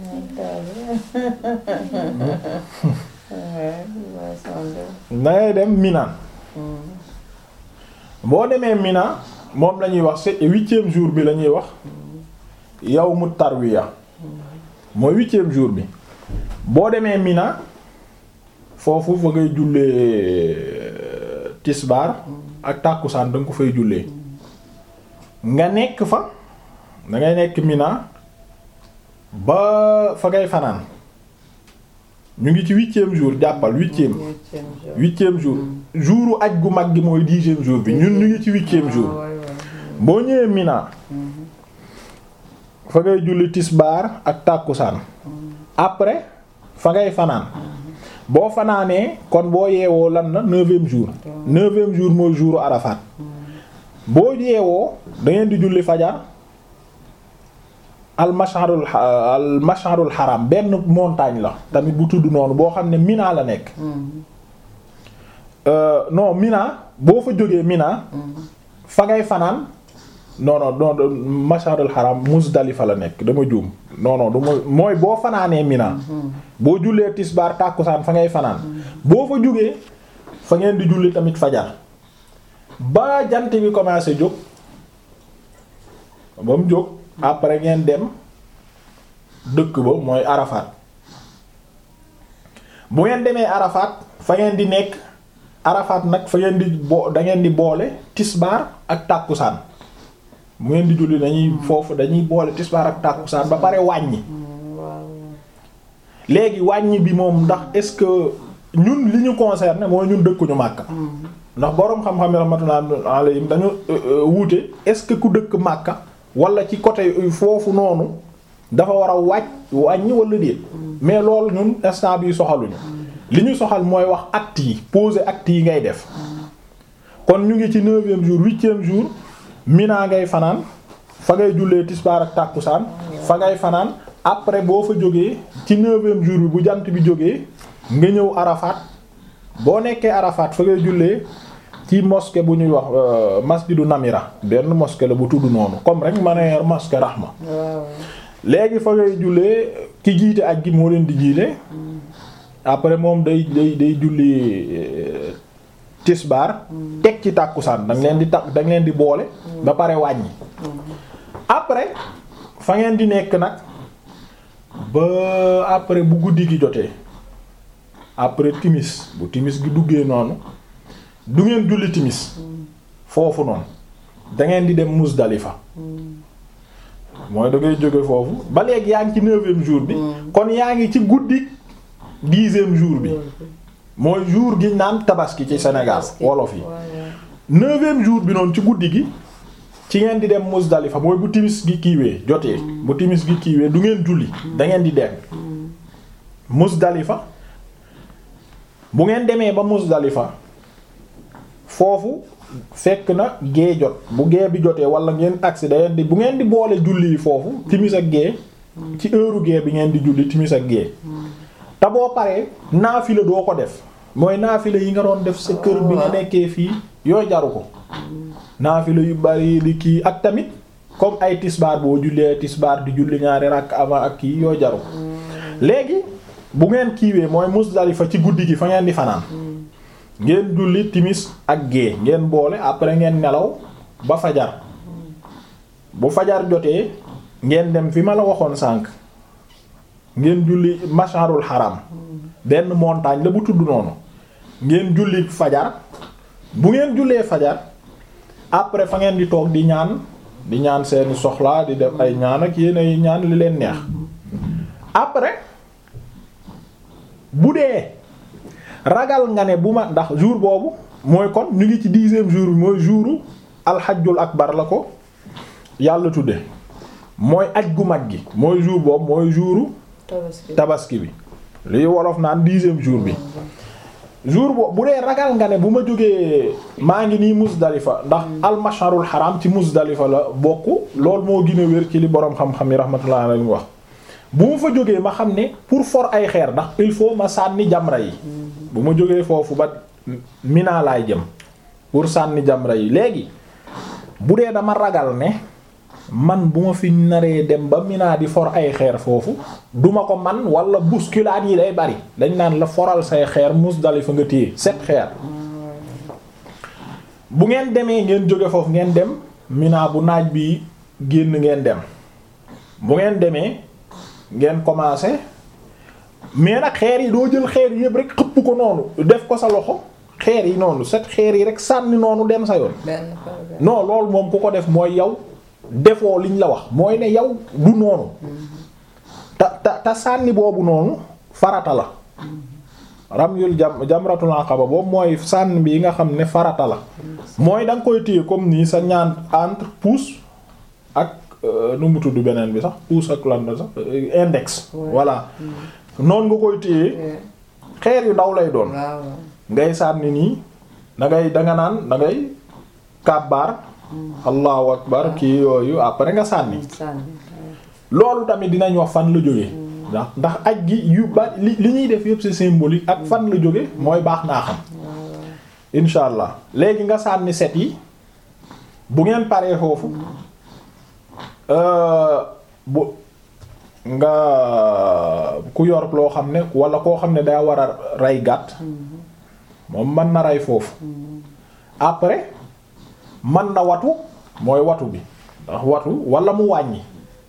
da ngay dem Mina boo demee Mina moom la ñuy wax c'est huitième jour bi la ñuy wax yawmu tarwiya mooy huitième jour bi boo demee Mina foofu fa ngay jullee tisbaar ak tàkkusaan da nga ko fay jullee nga nekk fa da ngay nekk Mina ba fa ngay fanaan ñu ngi ci huitième jour jàppal huitième Huitième jour. huitième jour jouru aj gu mag gi mooy dixième jour bi ñun ñu ngi ci huitième jour Ah, ouais, ouais. boo ñëwee Mina fa ngay julli tisbaar ak tàkkusaan après fa ngay fanaan boo fanaanee kon boo yeewoo lan la neuvième jour neuvième jour mooy jouru Arafat boo yeewoo da ngeen di julli fajar al masharul al masharul haram benn montagne la tamit bu tudd noonu boo xam ne Mina la nekk Euh, non Mina boo fa jógee Mina fa ngay fanaan non non non masharul haram Muzdalifa la nekk dama juum non non du ma mooy boo fanaanee Mina boo jullee tisbaar tàkkusaan fa ngay fanaan boo fa jógee fa ngeen di julli tamit fajar ba jant bi commencé jóg ba mu jóg après ngeen dem dëkk ba mooy Arafat bu ngeen demee Arafat fa ngeen di nekk Arafat nag fa ngeen di bo da ngeen di boole tisbaar ak tàkkusaan bu ngeen di julli dañuy foofu dañuy boole tisbaar ak tàkkusaan ba pare wàññi waaw léegi wàññi bi moom ndax est-ce que ñun li ñu concerné mooy ñun dëkkuñu Makka ndax boroom xam-xam yi rahmatullah alayhim dañu wuute est-ce que ku dëkk Makka wala ci côté foofu noonu dafa war a wàcc wàññi wala déet mais loolu ñun instant bi soxaluñu li ñu soxal mooy wax acte yi poser acte yi ngay def kon ñu ngi ci neuvième jour huitième jour Mina ngay fanaan fa ngay jullee tisbaar ak tàkkusaan fa ngay fanaan après boo fa jógee ci neuvième jour bi bu jant bi jógee nga ñëw Arafat boo nekkee Arafat fa ngay jullee ci mosquée bu ñuy wax euh, masjidu Namira benn mosquée la bu tudd noonu comme rek ma ne mosquée Rahma waaw léegi fa ngay jullee ki jiite aj gi moo leen di jiite après moom day day day julli euh, tisbaar teg ci tàkkusaan da nga leen di takk da nga leen di boole ba pare wàññi après fa ngeen di nekk nag ba après bu guddi gi jotee après timis bu timis gi duggee noonu du ngeen julli timis foofu noonu da ngeen di dem Muzdalifa mooy da ngay jóge foofu ba léegi yaa ngi ci neuvième jour bi kon yaa ngi ci guddi dixième jour bi mooy jour gi naan tabaski ci Sénégal wolof yi waaw neuvième jour bi noonu ci guddi gi ci ngeen di dem Muzdalifa mooy bu timis gi kiiwee jotee bu timis gi kiiwee du ngeen julli da ngeen di dem Muzdalifa bu ngeen demee ba Muzdalifa foofu fekk na gée jot bu gée bi jotee wala ngeen agsi da ngeen di bu ngeen di boole julli yi foofu timis ak gée ci heure gée bi ngeen di julli timis ak gée te boo paree naafila doo ko def mooy naafila yi nga doon def sa kër bi nga nekkee fii yoo jaru ko naafila yu bari di kii ak tamit comme ay tisbaar boo jullee tisbaar di julli ñaari rakk avant ak kii yoo jaru ko léegi bu ngeen kiiwee mooy Muzdalifa ci guddi gi fa ngeen di fanaan ngeen julli timis ak gée ngeen boole après ngeen nelaw ba fajar bu fajar jotee ngeen dem fi ma la waxoon sànq ngeen julli masharul haram benn montagne la bu tudd noonu ngeen julli fajar bu ngeen jullee fajar après fa ngeen di toog di ñaan di ñaan seeni soxlaa di def ay ñaan ak yéen ay ñaan li leen neex après bu dee ragal nga ne bu ma ndax jour boobu mooy kon ñu ngi ci dixième jour bi mooy jouru alxajjul akbar la ko yàlla tudde mooy aj gu mag gi mooy jour boobu mooy jouru tabaski tabaski bi li wolof naan dixième jour bi jour boobu bu dee ragal nga ne bu ma jógee maa ngi nii Muzdalifa ndax almasharul haram ci Muzdalifa la bokk loolu moo gën a wér ci li boroom xam-xam yi rahmatullah alayhi wax bu ma fa jógee ma xam ne pour for ay xeer ndax il faut ma sànni jamra yi bu ma jógee foofu ba Mina laay jëm pour sànni jamra yi léegi bu dee dama ragal ne man bu ma fi naree dem ba Mina di for ay xeer foofu duma ko man wala bousculade yi day bari dañ naan la foral say xeer Muzdalifa nga téye set xeer bu ngeen demee ngeen jóge foofu ngeen dem Mina bu naaj bi génn ngeen dem bu ngeen demee ngeen commencé mais nag xeer yi doo jël xeer yëpp rek xëpp ko noonu def ko sa loxo xeer yi noonu set xeer yi rek sànni noonu dem sa yoon benn par benn non loolu moom ku ko def mooy yow defoo liñ la wax mooy ne yow du noonu ta ta ta sànni boobu noonu farata la ramyul jam jamratul aqaba boobu mooy sànni bi nga xam ne farata la mooy da nga koy téye comme nii sa ñaan entre pouce ak nu mu tudd beneen bi sax pouce ak lan la sax index voilà noonu nga koy téye xeer yu ndaw lay doon ngay sànni nii da ngay danga naan da ngay kàbbaar allahu akbar kii yooyu après nga sànni loolu tamit dinañ wax fan la jóge ndax ndax aj gi yu ba li li ñuy def yëpp c'est symbolique ak fan la jóge mooy baax naa xam insha allah léegi nga sànni set yi bu ngeen paree foofu bu nga ku yor loo xam ne wala koo xam ne daa war a rey gàtt moom mën na rey foofu après mën na watu mooy watu bi ndax watu wala mu wàññi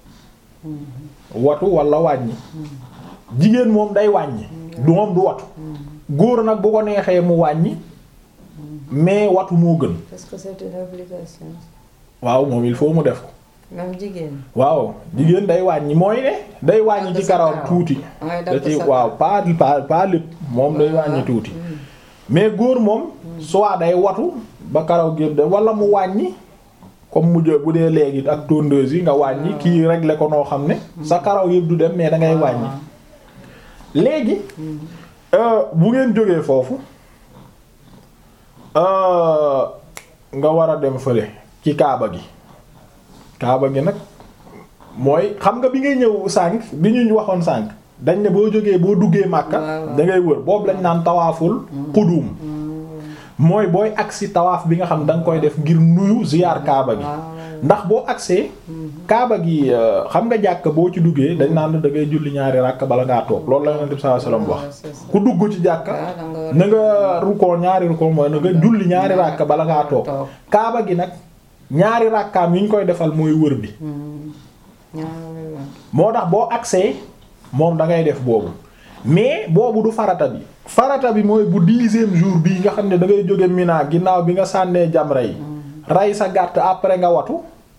watu wala wàññi jigéen moom day wàññi du moom du watu góor nag bu ko neexee mu wàññi mais watu moo gën. Est-ce que c'est une obligation? waaw moom il faut mu def ko. même jigéen. waaw jigéen day wàññi mooy ne. day wàññi ci karawam tuuti. da ci waaw pas pas pas lépp moom day wàññi tuuti. mais góor moom. soit day watu ba karaw gi de wala mu wàññi. comme mu jë bu dee léegi ak tondeuse yi nga wàññi kii régler ko noo xam ne. sa karaw yëpp du dem mais da ngay wàññi. léegi. bu ngeen jógee foofu. nga war a dem fële ci kaaba gi. kaaba gi nag mooy xam nga bi ngay ñëw sànq bi ñu waxoon sànq dañ ne boo jógee boo duggee Makka da ngay wër boobu lañ naan tawaaful qudum mooy booy agsi tawaaf bi nga xam da nga koy def ngir nuyu ziyaar kaaba gi ndax boo agsee kaaba gi xam nga jàkk boo ci duggee dañ naan da ngay julli ñaari ràkk bala ngaa toog loolu la Yonent bi sallallahu alayhi wasallam wax ku dugg ci jàkka na nga rukkoo ñaari rukkoo mooy na nga julli ñaari ràkk bala ngaa toog kaaba gi nag ñaari ràkkaam yi ñu koy defal mooy wër bi moo tax boo agsee moom da ngay def boobu mais boobu du farata bi farata bi mooy bu dixième jour bii nga xam ne da ngay jóge Mina ginnaaw bi nga sànnee jamra yi rey sa gàtt après nga watu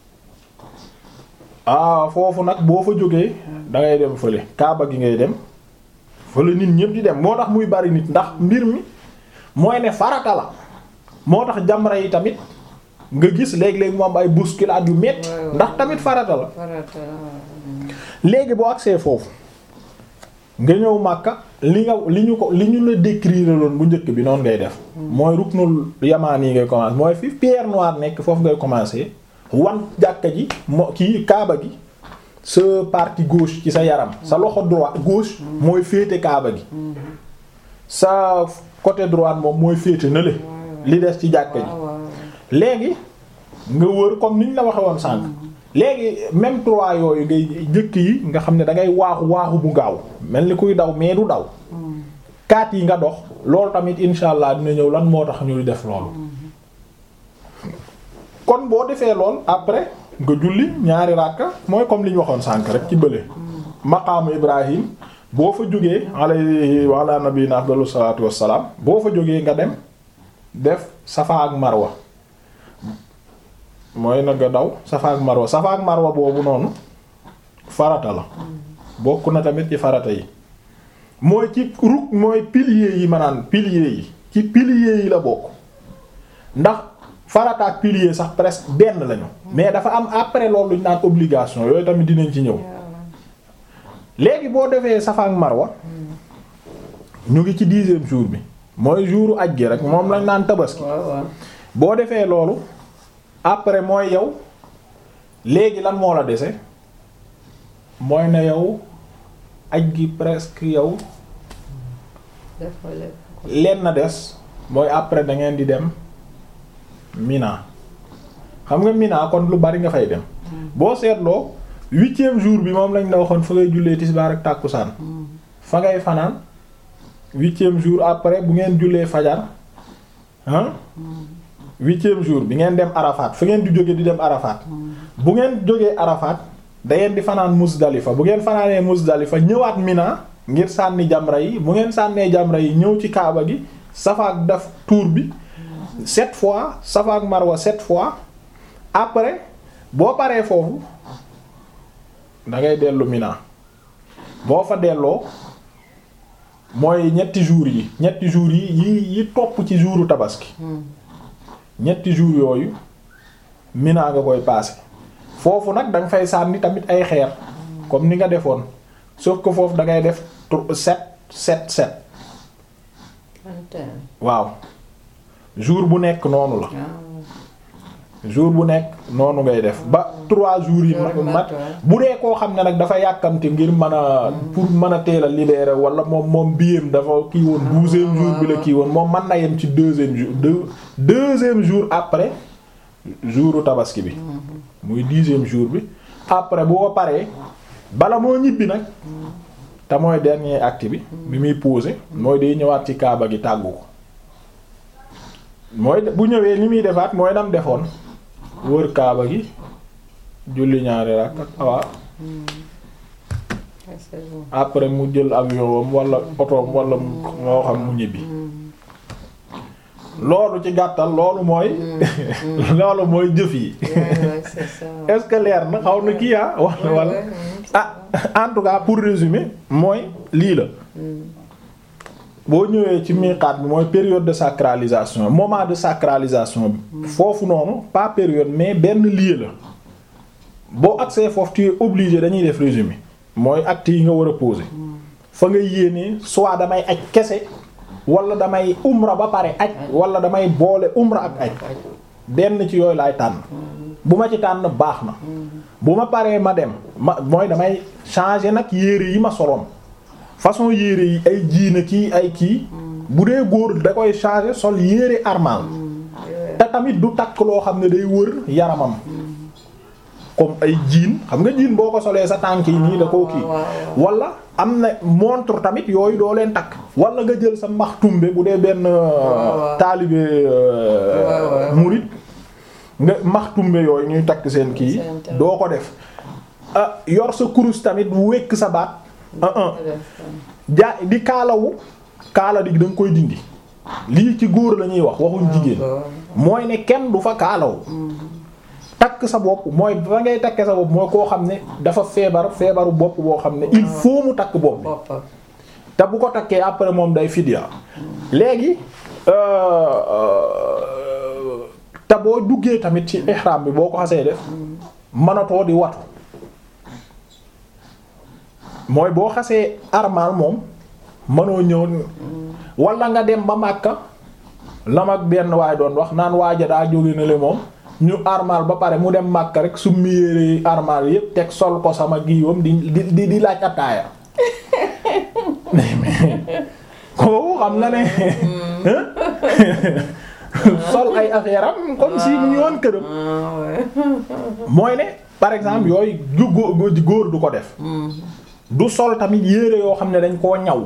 ah foofu nag boo fa jógee da ngay dem fële kaaba gi ngay dem fële nit ñépp di dem moo tax muy bari nit ndax mbir mi mooy ne farata la moo tax jamra yi tamit nga gis léeg-léeg moom ay bousculade yu metti ndax tamit farata la léegi boo agsee foofu nga ñëw Makka li nga li ñu ko li ñu la décrire loon bu njëkk bi noonu ngay def mooy ruknul yamaan yi ngay commencer mooy fi pierre noire nekk foofu ngay commencer wan jàkka ji mo kii kaaba gi sa partie gauche ci sa yaram sa loxo droit gauche mooy féete kaaba gi sa côté droite moom mooy féete na le li des ci jàkka ji léegi nga wër comme niñ la waxe woon sànq léegi même trois yooyu ngay njëkk yi nga xam ne da ngay waaxu waaxu bu gaaw mel ni kuy daw mais du daw kaat yi nga dox loolu tamit insha allah dina ñëw lan moo tax ñuy def loolu kon boo defee lool après nga julli ñaari ràkka mooy comme li ñu waxoon sànq rek ci bële maqaamu ibrahim boo fa jógee alayhi wa ala nabiyina afdalu salaatu wassalaam boo fa jógee nga dem def safa ak marwa mooy na nga daw safa ak marwa safa ak marwa boobu noonu farata la bokk na tamit ci farata yi mooy ci ruk mooy piliers yi maanaam piliers yi ci piliers yi la bokk ndax farata ak pilier sax presque benn lañu mais dafa am après loolu ñu naan obligation yooyu tamit dinañ ci ñëw léegi boo defee safa ak marwa ñu ngi ci dixième jour bi mooy jouru aj gi rek moom lañ naan tabaski boo defee loolu après mooy yow léegi lan moo la dese mooy na yow aj gi presque yow leen na des mooy après da ngeen di dem Mina xam nga Mina kon lu bari nga fay dem boo seetloo huitième jour bi moom lañ la waxoon fa ngay jullee tisbaar ak tàkkusaan fa ngay fanaan huitième jour après bu ngeen jullee fajar ah huitième jour bi ngeen dem Arafat fa ngeen di jóge di dem Arafat bu ngeen jógee Arafat da ngeen di fanaan Musdalifa bu ngeen fanaanee Musdalifa ñëwaat Mina ngir sànni jamra yi bu ngeen sànnee jamra yi ñëw ci Kaaba gi safaak def tour bi sept fois safaak Marwa sept fois après boo paree foofu da ngay dellu Mina boo fa delloo mooy ñetti jours yi ñetti jours yi yi yi topp ci jouru tabaski ñetti jours yooyu Mina nga koy passé foofu nag danga fay sànni tamit ay xeer comme ni nga defoon sauf que foofu da ngay def sept sept sept waaw jour bu nekk noonu la jour bu nekk noonu ngay def ba trois jours yi mat bu dee koo xam ne nag dafa yàkkamte ngir mën a pour mën a teel a libérer wala moom moom biyam dafa kii woon douzième jour bi la kii woon moom mën na yem ci deuxième jour deux deuxième jour après jouru tabaski bi muy dixième jour bi après boo paree bala moo ñibbi nag te mooy dernier acte bi bi muy posé mooy day ñëwaat ci kaaba gi tàggu ko mooy bu ñëwee li muy defaat mooy dam defoon wër kaaba gi julli ñaari rak awa après mu jël avion wam wala otoom wala moo xam mu ñibbi loolu ci gàttal loolu mooy loolu mooy jëf yi est-ce que leer na xaw na kii ah wala wala ah en tout cas pour résumer mooy lii la boo ñëwee ci miqaat bi mooy période de sacralisation moment de sacralisation bi foofu noonu pas période mais benn lieu la boo accès foofu tu es obligé dañuy def résumé mooy acte yi nga war a poser fa nga yéenee soit damay aj kese wala damay umra ba pare aj wala damay boole umra ak aj benn ci yooyu laay tànn bu ma ci tànn baax na bu ma paree ma dem ma mooy damay changer nag yére yi ma soloon façon yére yi ay jiina kii ay kii bu dee góor da koy changer sol yére armal te tamit du takk loo xam ne day wër yaramam comme ay jiin xam nga jiin boo ko solee sa tànk yi nii da koo kii wala am na montre tamit yooyu doo leen takk wala nga jël sa maxtumbe bu dee benn taalibe murid nga maxtumbe yooyu ñuy takk seen kii doo ko def yor sa kurus tamit wekk sa baat jaa di kaalawu kaala di da nga koy dindi lii ci góor la ñuy wax waxuñ jigéen mooy ne kenn du fa kaalawu takk sa bopp mooy ba ngay takke sa bopp mooy koo xam ne dafa feebar feebaru bopp boo xam ne il faut mu takk bopp bi te bu ko takkee après moom day fidya léegi te boo duggee tamit ci ihram bi boo ko xasee def mënatoo di watu mooy boo xasee armal moom mënoo ñëw wala nga dem ba Makka lam ak benn waay doon wax naan waaja daa jóge na le moom ñu armal ba pare mu dem Makka rek su mu yére armal yépp teg sol ko sama giiwam di di di laaj attaaya kooku xam nga ne sol ay affaire am comme si mu ngi woon këram mooy ne par exemple yooyu ju góor du ko def du sol tamit yére yoo xam ne dañ koo ñaw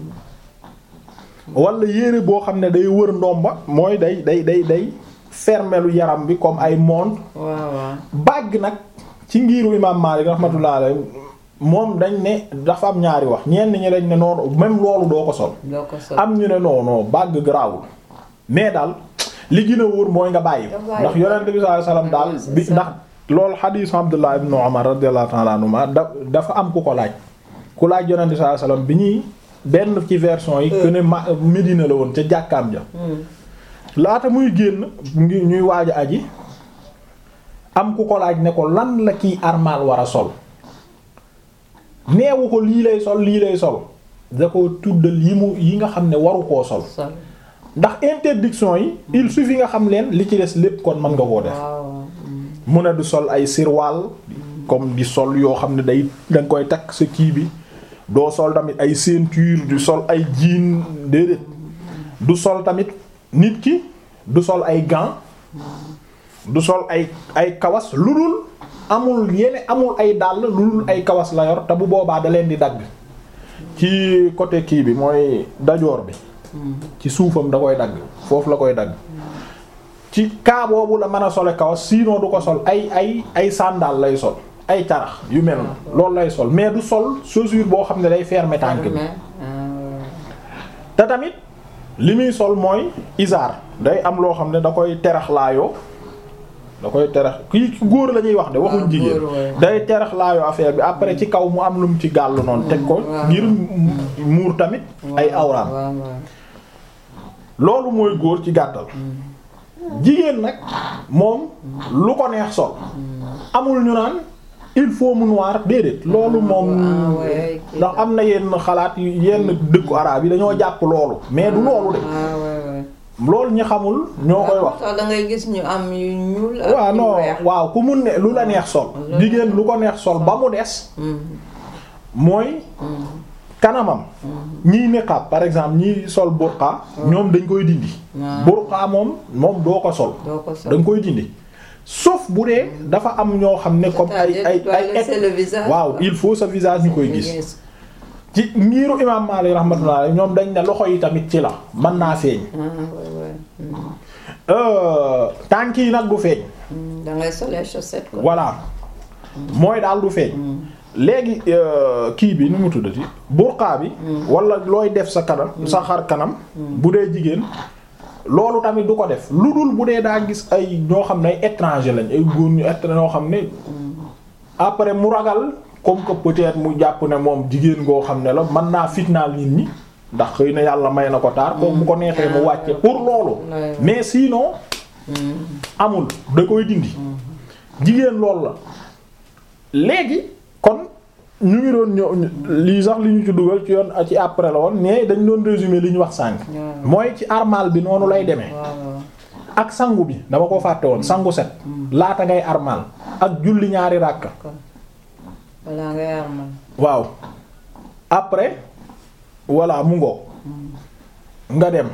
wala yére boo xam ne day wër ndomba mooy day day day day fermelu yaram bi comme ay montre bàgg nag ci ngiiru imam Malik rahmatullah alayhi moom dañ ne dafa am ñaari wax ñenn ñi dañ ne noonu même loolu doo ko sol am ñu ne non non bàgg garaawul mais daal li gën a wóor mooy nga bàyyi ndax yonent bi sallallahu alayhi wasallam daal bi ndax loolu xadiis Abdullah ibn Umar radiyallahu ta'ala anhuma da dafa am ku ko laaj ku laaj yonent bi sallallahu alayhi wasallam bi ñuy benn ci version yi que ne ma Medina la woon ca jàkkaam ja laata muy génn ngi ñuy waaj a aji am ku ko laaj ne ko lan la kiy armal war a sol neewu ko lii lay sol lii lay sol da ko tuddal yi mu yi nga xam ne waru koo sol ndax interdiction yi il suffit nga xam leen li ci des lépp kon mën nga koo def mu ne du sol ay sirwaal comme di sol yoo xam ne day danga koy takk sa kii bi doo sol tamit ay ceinture du sol ay jean déedéet du sol tamit nit ki du sol ay gants du sol ay ay kawas lu dul amul yene amul ay dàll lu dul ay kawas la yor te bu boobaa da leen di dagg ci côté kii bi mooy dajoor bi ci suufam da koy dagg foofu la koy dagg ci kaa boobu la mën a sole kawas sinon du ko sol ay ay ay sandal lay sol ay carax yu mel na loolu lay sol mais du sol chaussure boo xam ne day fermer tànk bi te tamit li muy sol mooy isaar day am loo xam ne da koy terax laayoo da koy terex kii ki góor la ñuy wax de waxuñ waaw, jigéen góor, waaw. day terex laayu affaire bi après ci kaw mu am lu mu ci gàll noonu teg ko waaw. ngir muur tamit ay awraam waaw waaw. loolu mooy góor ci gàttal jigéen nag moom lu ko neex sol amul ñu naan il faut mu noir déedéet loolu moom ah, ouais, kii ndax am na yenn xalaat yu yenn dëkku araab yi dañoo jàpp loolu mais du loolu de ah ouais, ouais. loolu ñi xamul ñoo koy wax da ngay gis ñu am yu ñuul ak waaw yu non weex. waaw ku mun ne lu la neex sol Lu- jigéen lu ko neex sol ba mu des Mm, mooy mm, kanamam ñiy niqab par exemple ñiy sol burqa ñoom dañ koy dindi waaw. burqa moom moom doo ko sol doo ko sol. da nga koy dindi sauf bu dee dafa am ñoo xam ne comme ay ay C'est-à-dire, ay tu dois laisser le visage, waaw quoi. il faut sa visage ñu koy gis Yes. ci ngiiru imam Maalik rahmatullah alayhi ñoom dañ ne loxo yi tamit ci la mën naa feeñ ah ouais, ouais. Mm, Euh, tànk yi nag du feeñ mm, da ngay sol les chaussettes quoi. voilà mooy daal du feeñ léegi euh, kii bi nu mu tuddati burqa bi wala looy def sa kanam sa xar kanam bu dee jigéen loolu tamit du ko def lu dul bu dee daa gis ay ñoo xam ne ay étranger lañ ay góor ñu étranger ñoo xam ne après mu ragal comme que peut-être mu jàpp ne moom jigéen goo xam ne la mën naa fitnaal nit ñi ndax xëy na yàlla may na ko taar kooku bu ko neexee mu wàcce pour loolu Ouais. mais sinon amul da koy dindi jigéen loolu la léegi kon ñu ngi doon ñëw lii sax li ñu ci dugal ci yoon ci après la woon mais dañ doon résumer li ñu wax sànq Ouais. mooy ci armal bi noonu lay demee waaw waaw. ak sangu bi dama ko fàtte woon sangu set laata ngay armal ak julli ñaari ràkka balaa ngay armal. waaw après voilà mu ngoog nga dem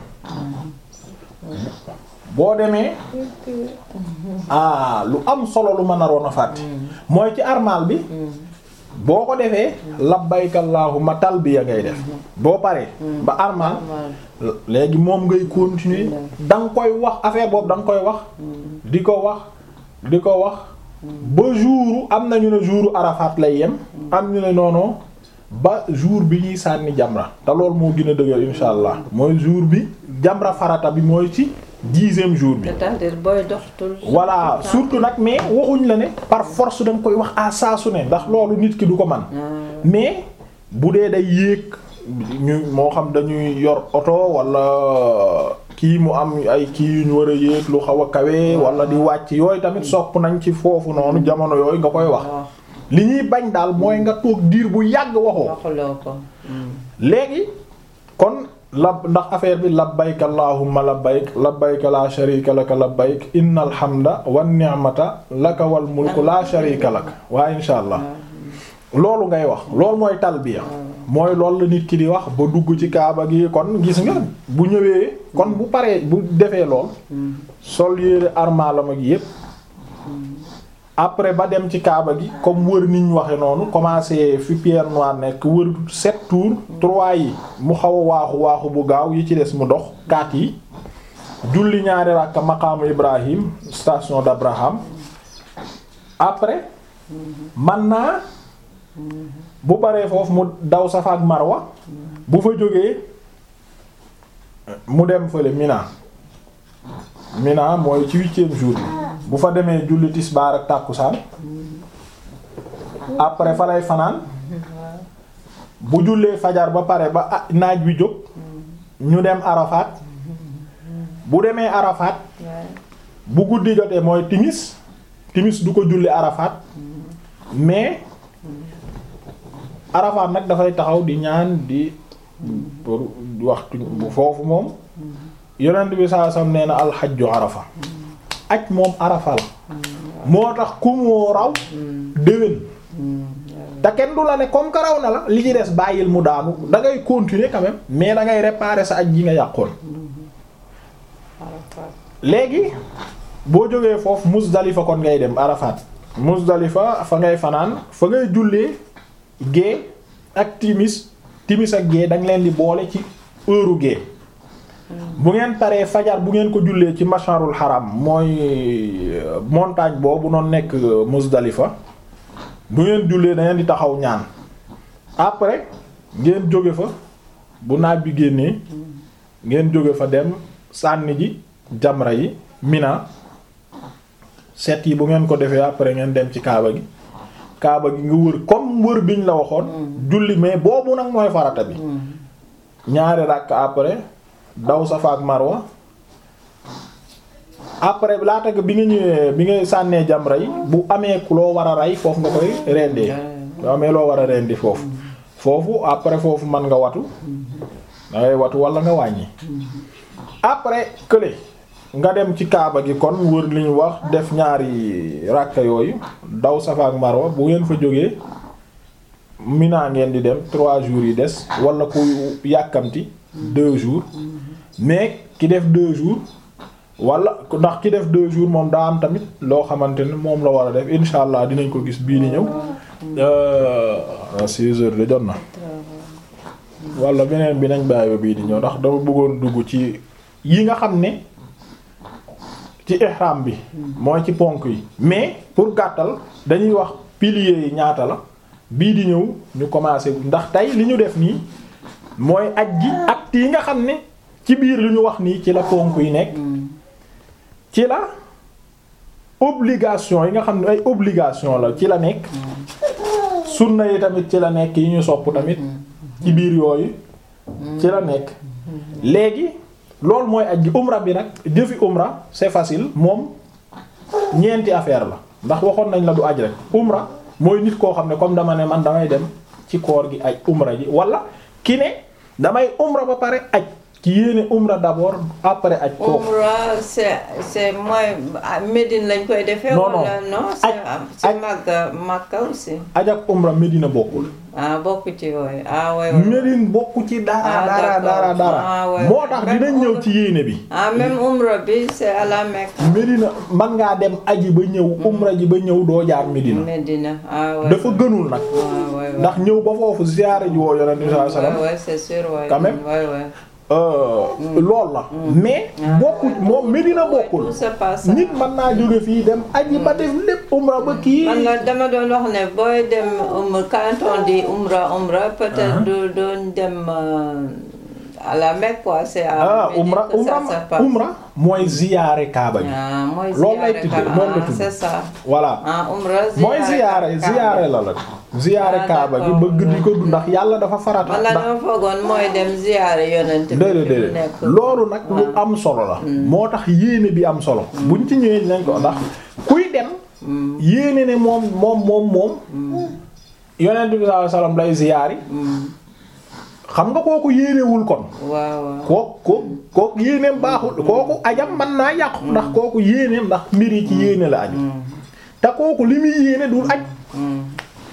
boo demee ah lu am solo lu ma naroon a fàtte mooy ci armal bi boo ko defee labbayka allahumma talbiya ngay def boo paree ba armal armal. léegi moom ngay continuer da nga koy wax affaire boobu da nga koy wax di ko wax di ko wax ba jouru am na ñu ne jouru Arafat lay yem am ñu ne noonu ba jour bi ñuy sànni jamra te loolu moo gën a dëgër insha allah mooy jour bi jamra farata bi mooy ci dixième jour bi c'est-à-dire booy dox tout voilà surtout nag mais waxuñ la ne par force da nga koy wax à saa su ne ndax loolu nit ki du ko man mais bu dee day yéeg ñu moo xam dañuy yor oto wala kii mu am ay kii yu ñu war a yéeg lu xaw a kawe wala di wàcc yooyu tamit sopp nañ ci foofu noonu jamono yooyu nga koy wax waaw li ñuy bañ daal mooy nga toog diir bu yàgg waxoo waxuloo ko. léegi kon la ndax affaire bi labbayk allahumma labbayk labbayk la sharika laka labbayk innal hamda wan ni'mata laka wal mulku la sharika lak waa insha allah loolu ngay wax loolu mooy talbiya mooy loolu la nit ki di wax ba dugg ci kaaba gi kon gis nga bu ñëwee kon bu paree bu defee lool sol yére armalam ak yépp après ba dem ci kaaba gi comme wër niñ waxe noonu commencé fi pierre noire nekk wër sept tours trois yi mu xaw a waaxu waaxu bu gaaw yi ci des mu dox quatre yi julli ñaari ràkka maqaamu Ibrahim station d'Abraham après man naa bu baree foofu mu daw Safa ak Marwa bu fa jógee mu dem fële Mina Mina mooy ci huitième jour bi bu fa demee julli tisbaar ak tàkkusaan après fa lay fanaan bu jullee fajar ba pare ba ah naaj wi jóg ñu dem Arafat bu demee Arafat bu guddi jotee mooy timis timis du ko julli Arafat mais Arafat nag dafay taxaw di ñaan di pour waxtu bu foofu moom yonent bi saa sam nee na alxajju Arafa aj moom Arafa la moo tax ku moo raw déwén te kenn du la ne comme que raw na la li ci des bàyyil mu daanu da ngay continuer quand même mais da ngay réparer sa aj ji nga yàqoon léegi boo jógee foofu Muzdalifa kon ngay dem Arafat Muzdalifa fa ngay fanaan fa ngay jullee gée ak timis timis ak gée dañ leen di boole ci heure gée bu ngeen paree fajar bu ngeen ko jullee ci masharul haram mooy montagne boobu noonu nekk Muzdalifa bu ngeen jullee da ngeen di taxaw ñaan après ngeen jóge fa bu naaj bi génnee ngeen jóge fa dem sànni ji jamra yi mina set yi bu ngeen ko defee après ngeen dem ci kaaba gi kaaba gi nga wër comme wër biñ la waxoon julli mais boobu nag mooy farata bi ñaari ràkk après daw Safa ak Marwa après laata nga bi nga ñëwee bi nga sànnee jamra yi bu amee loo war a rey foofu nga koy rendee bu amee loo war a rendi foofu foofu après foofu mën nga watu dangay watu wala nga wàññi après kële nga dem ci kaaba gi kon wër li ñu wax def ñaari ràkka yooyu daw Safa ak Marwa bu ngeen fa jógee Mina ngeen di dem trois jours yi des wala ku yàkkamti deux jours mais ki def deux jours wala ndax ki def deux jours moom daa am tamit loo xamante ne moom la war a def insha allah dinañ ko gis bii di ñëw six heures de jot na wala beneen bi nañ bàyyi ba bii di ñëw ndax dama bëggoon dugg ci yi nga xam ne ci ihram bi mooy ci ponk yi mais pour gàttal dañuy wax piliers yi ñaata la bii di ñëw ñu commencé ndax tey li ñu def nii mooy aj gi actes yi nga xam ne ci biir li ñu wax nii ci la ponk yi nekk ci la obligation yi nga xam ne ay obligation la ci la nekk sunna yi tamit ci la nekk yi ñu sopp tamit ci biir yooyu ci la nekk léegi loolu mooy aj gi umra bi nag jëfi umra c'est facile moom ñeenti affaire la ndax waxoon nañ la du aj rek umra mooy nit koo xam ne comme dama ne man damay dem ci koor gi aj umra ji wala ki ne damay umra ba pare aj ki yéene umra d'abord après aj kooku Umra c'est c'est mooy Médine lañ koy defee. Non, non. wala non c'est Aj- c'est aj- Makka Makka aussi. aj ak umra Medina bokkul ah bokk ci yooyu ah ouais, ouais. Medine bokku ci dara Ah, dara d'accord. dara dara Ah, ouais, moo ouais. tax Même dinañ ñëw umra- ci yéene bi ah même Umra bi c'est à la Mecque. Medina man ngaa dem aji ba ñëw umra ji ba ñëw doo jaar Medina Médina ah ouais. dafa gënul nag ah ouais, ouais. ndax ñëw ba foofu ziyaare ji woo yonent bi sallallahu alayhi wasallam ouais, ouais, c'est sûr ouais. Quand même. ouais, ouais. lool la mais bokku moom Medina bokkul Tout se passe. nit mën naa jóge fii dem aji ba def lépp umra ba kii man la dama doon wax ne booy dem um quand on dit umra umra peut-être du doon dem euh, à la Mecque quoi c'est à ah Médine umra que ça umra se passe. umra mooy ziyaare kaaba gi ah mooy Loolu lay ziyaare tuddee, ka- loolu la ah, tudd. c'est ça voilà ah umra mooy ziyaare Kaaba. ziyaare la la ziyaare Ah, kaaba gi d'accord. bëgg di ko du ndax yàlla dafa farata man la ndax dama foogoon mooy dem ziyaare yonent bi déedéet fi mu déedéet nekk. loolu nag lu am solo la moo tax yéene bi am solo buñ ci ñëwee dinañ ko ndax kuy dem yéene ne moom moom moom moom yonent bi sallallahu alayhi wasallam lay ziyaari Hmm, xam nga kooku yéenewul kon waaw waaw kooku kooku kooku yéeneem baaxul kooku ajam mën naa yàqu ndax kooku yéeneem ndax mbir yi ci yéene la aju te kooku li muy yéene dul aj Hmm.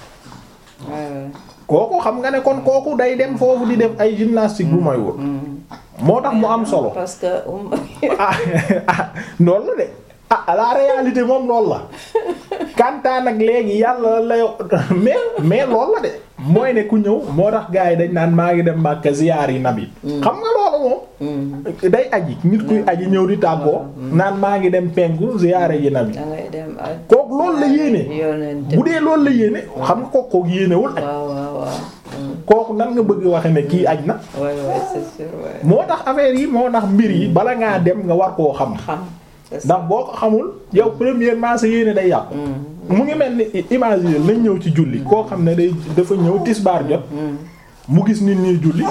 Ouais, ouais. kooku xam nga ne kon kooku day dem foofu di def ay gymnastique bu may wul moo tax mu am solo parce que um ah ah loolu la de ah la réalité moom loolu la kantaan ak léegi yàlla la yo mais mais loolu la de mooy ne ku ñëw moo tax gars yi dañ naan maa ngi dem Makka ziyaar yi nabi xam nga loolu moom Hmm, day aji nit kuy aji ñëw di tàggoo naan maa ngi dem penku ziyaare ji nabi da ngay dem ak kooku loolu la yéene yonent bu dee loolu la yéene xam nga kooku kooku yéenewul aj waaw waaw waaw Hmm, kooku nan nga bëgg waxe ne kii aj na ouais ouais c'est sûr ouais moo tax affaire yi moo tax mbir yi bala ngaa dem nga war koo xam xam c'est ça. ndax boo ko xamul yow premièrement sa yéene day yàqu Hmm, mu ngi mel ni imagine nañ ñëw ci julli koo xam ne day dafa ñëw tisbaar jot hmm, mu gis nit ñi julli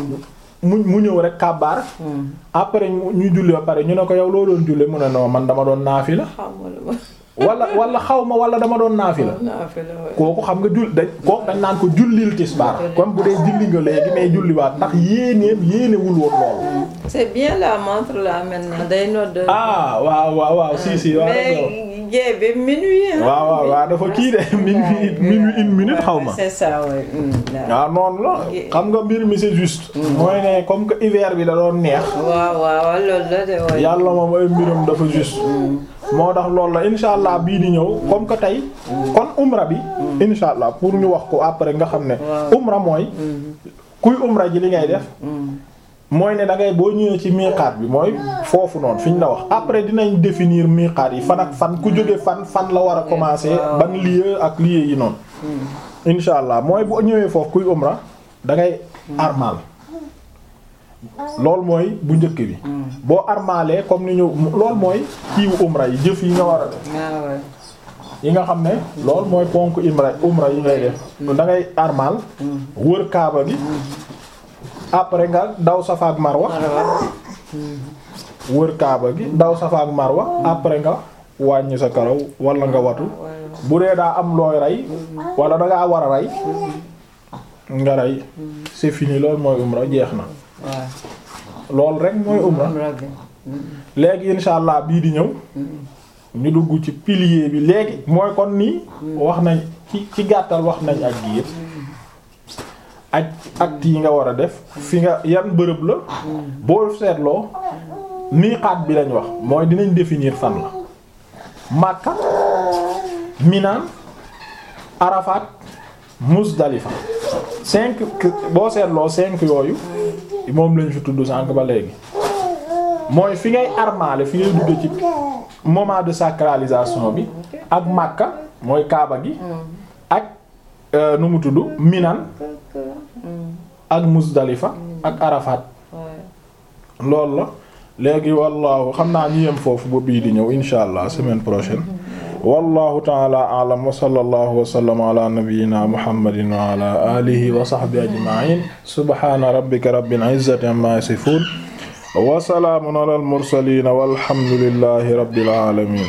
mu mu ñëw rek kàbbaar hmm. après ñu ñu julli ba pare ñu ne ko yow loo doon julli mu ne non man dama doon naafila xamul ma wala wala xaw ma wala dama doon naafila naa fi la ouais. kooku xam nga jull dañ kooku dañ naan ko jullil tisbaar comme bu dee julli nga léegi mais julliwaat ndax yéeneem yéenewul woon lool. c'est bien la montre là maintenant day nodd ah waaw waaw waaw si si waaw mais jee bi minuit hein. waaw waaw waaw dafa kii de minuit minuit une minute xaw ma. c'est ça ouais. Hmm, waaw. waaw noonu la xam nga mbir mi c'est juste. mooy ne comme que hiver bi da doon neex. waaw waaw loolu la de ouais. yàlla moom ay mbiram dafa juste. moo tax loolu la insha allah bii di ñëw comme que tey. kon umra bi. insha allah pour ñu wax ko après nga xam ne. Waaw. umra mooy. Hmm, kuy umra ji li ngay def. hmm. mooy ne da ngay boo ñëwee ci miiqaat bi mooy foofu noonu fi ñu la wax après dinañ définir miiqaat yi fan ak fan ku jóge fan fan la war a commencer waaw. ban lieu ak lieu yi noonu. insha allah mooy boo ñëwee foofu kuy umra da ngay armal loolu mooy bu njëkk bi boo armaalee comme ni ñu loolu mooy kiiwu umra yi jëf yi nga war a def ah ouais. yi nga xam ne loolu mooy ponk umra umra yi ngay def da ngay armal wër kaaba gi après nga daw safa ak marwa Marwa. wër kaaba gi daw safa ak marwa après nga wàññi sa karaw wala nga watu bu dee daa am looy rey wala da ngaa war a rey nga rey c'est fini loolu mooy umra jeex na waaw. loolu rek mooy umra umra bi. léegi insha allah bii di ñëw ñu dugg ci pilier bi léegi mooy kon nii wax nañ ci ci gàttal wax nañ ak gi yëpp ak actes yi nga war a def fi nga yan bërëb la boo seetloo miiqaat bi lañ wax mooy dinañ définir fan la Makka Mina Arafat Muzdalifa cinq boo seetloo cinq yooyu moom lañ fi tudd sànq ba léegi mooy fi ngay armaale fi ngay dugg ci moment de sacralisation bi ak Makka mooy Kaaba gi ak euh, nu mu tudd Minan ak Muzdalifa ak Arafat Ouais. loolu la léegi wallahu xam naa ñu yem foofu ba bii di ñëw insha allah semaine prochaine wallahu ta'ala a'lam wa sallallahu wa sallama ala nabiyyina muhammadin wa ala alihi wa sahbihi ajma'in subhana rabbika rabbil izzati amma yasifun wa salamun ala al mursalin walhamdulillahi rabbil alamin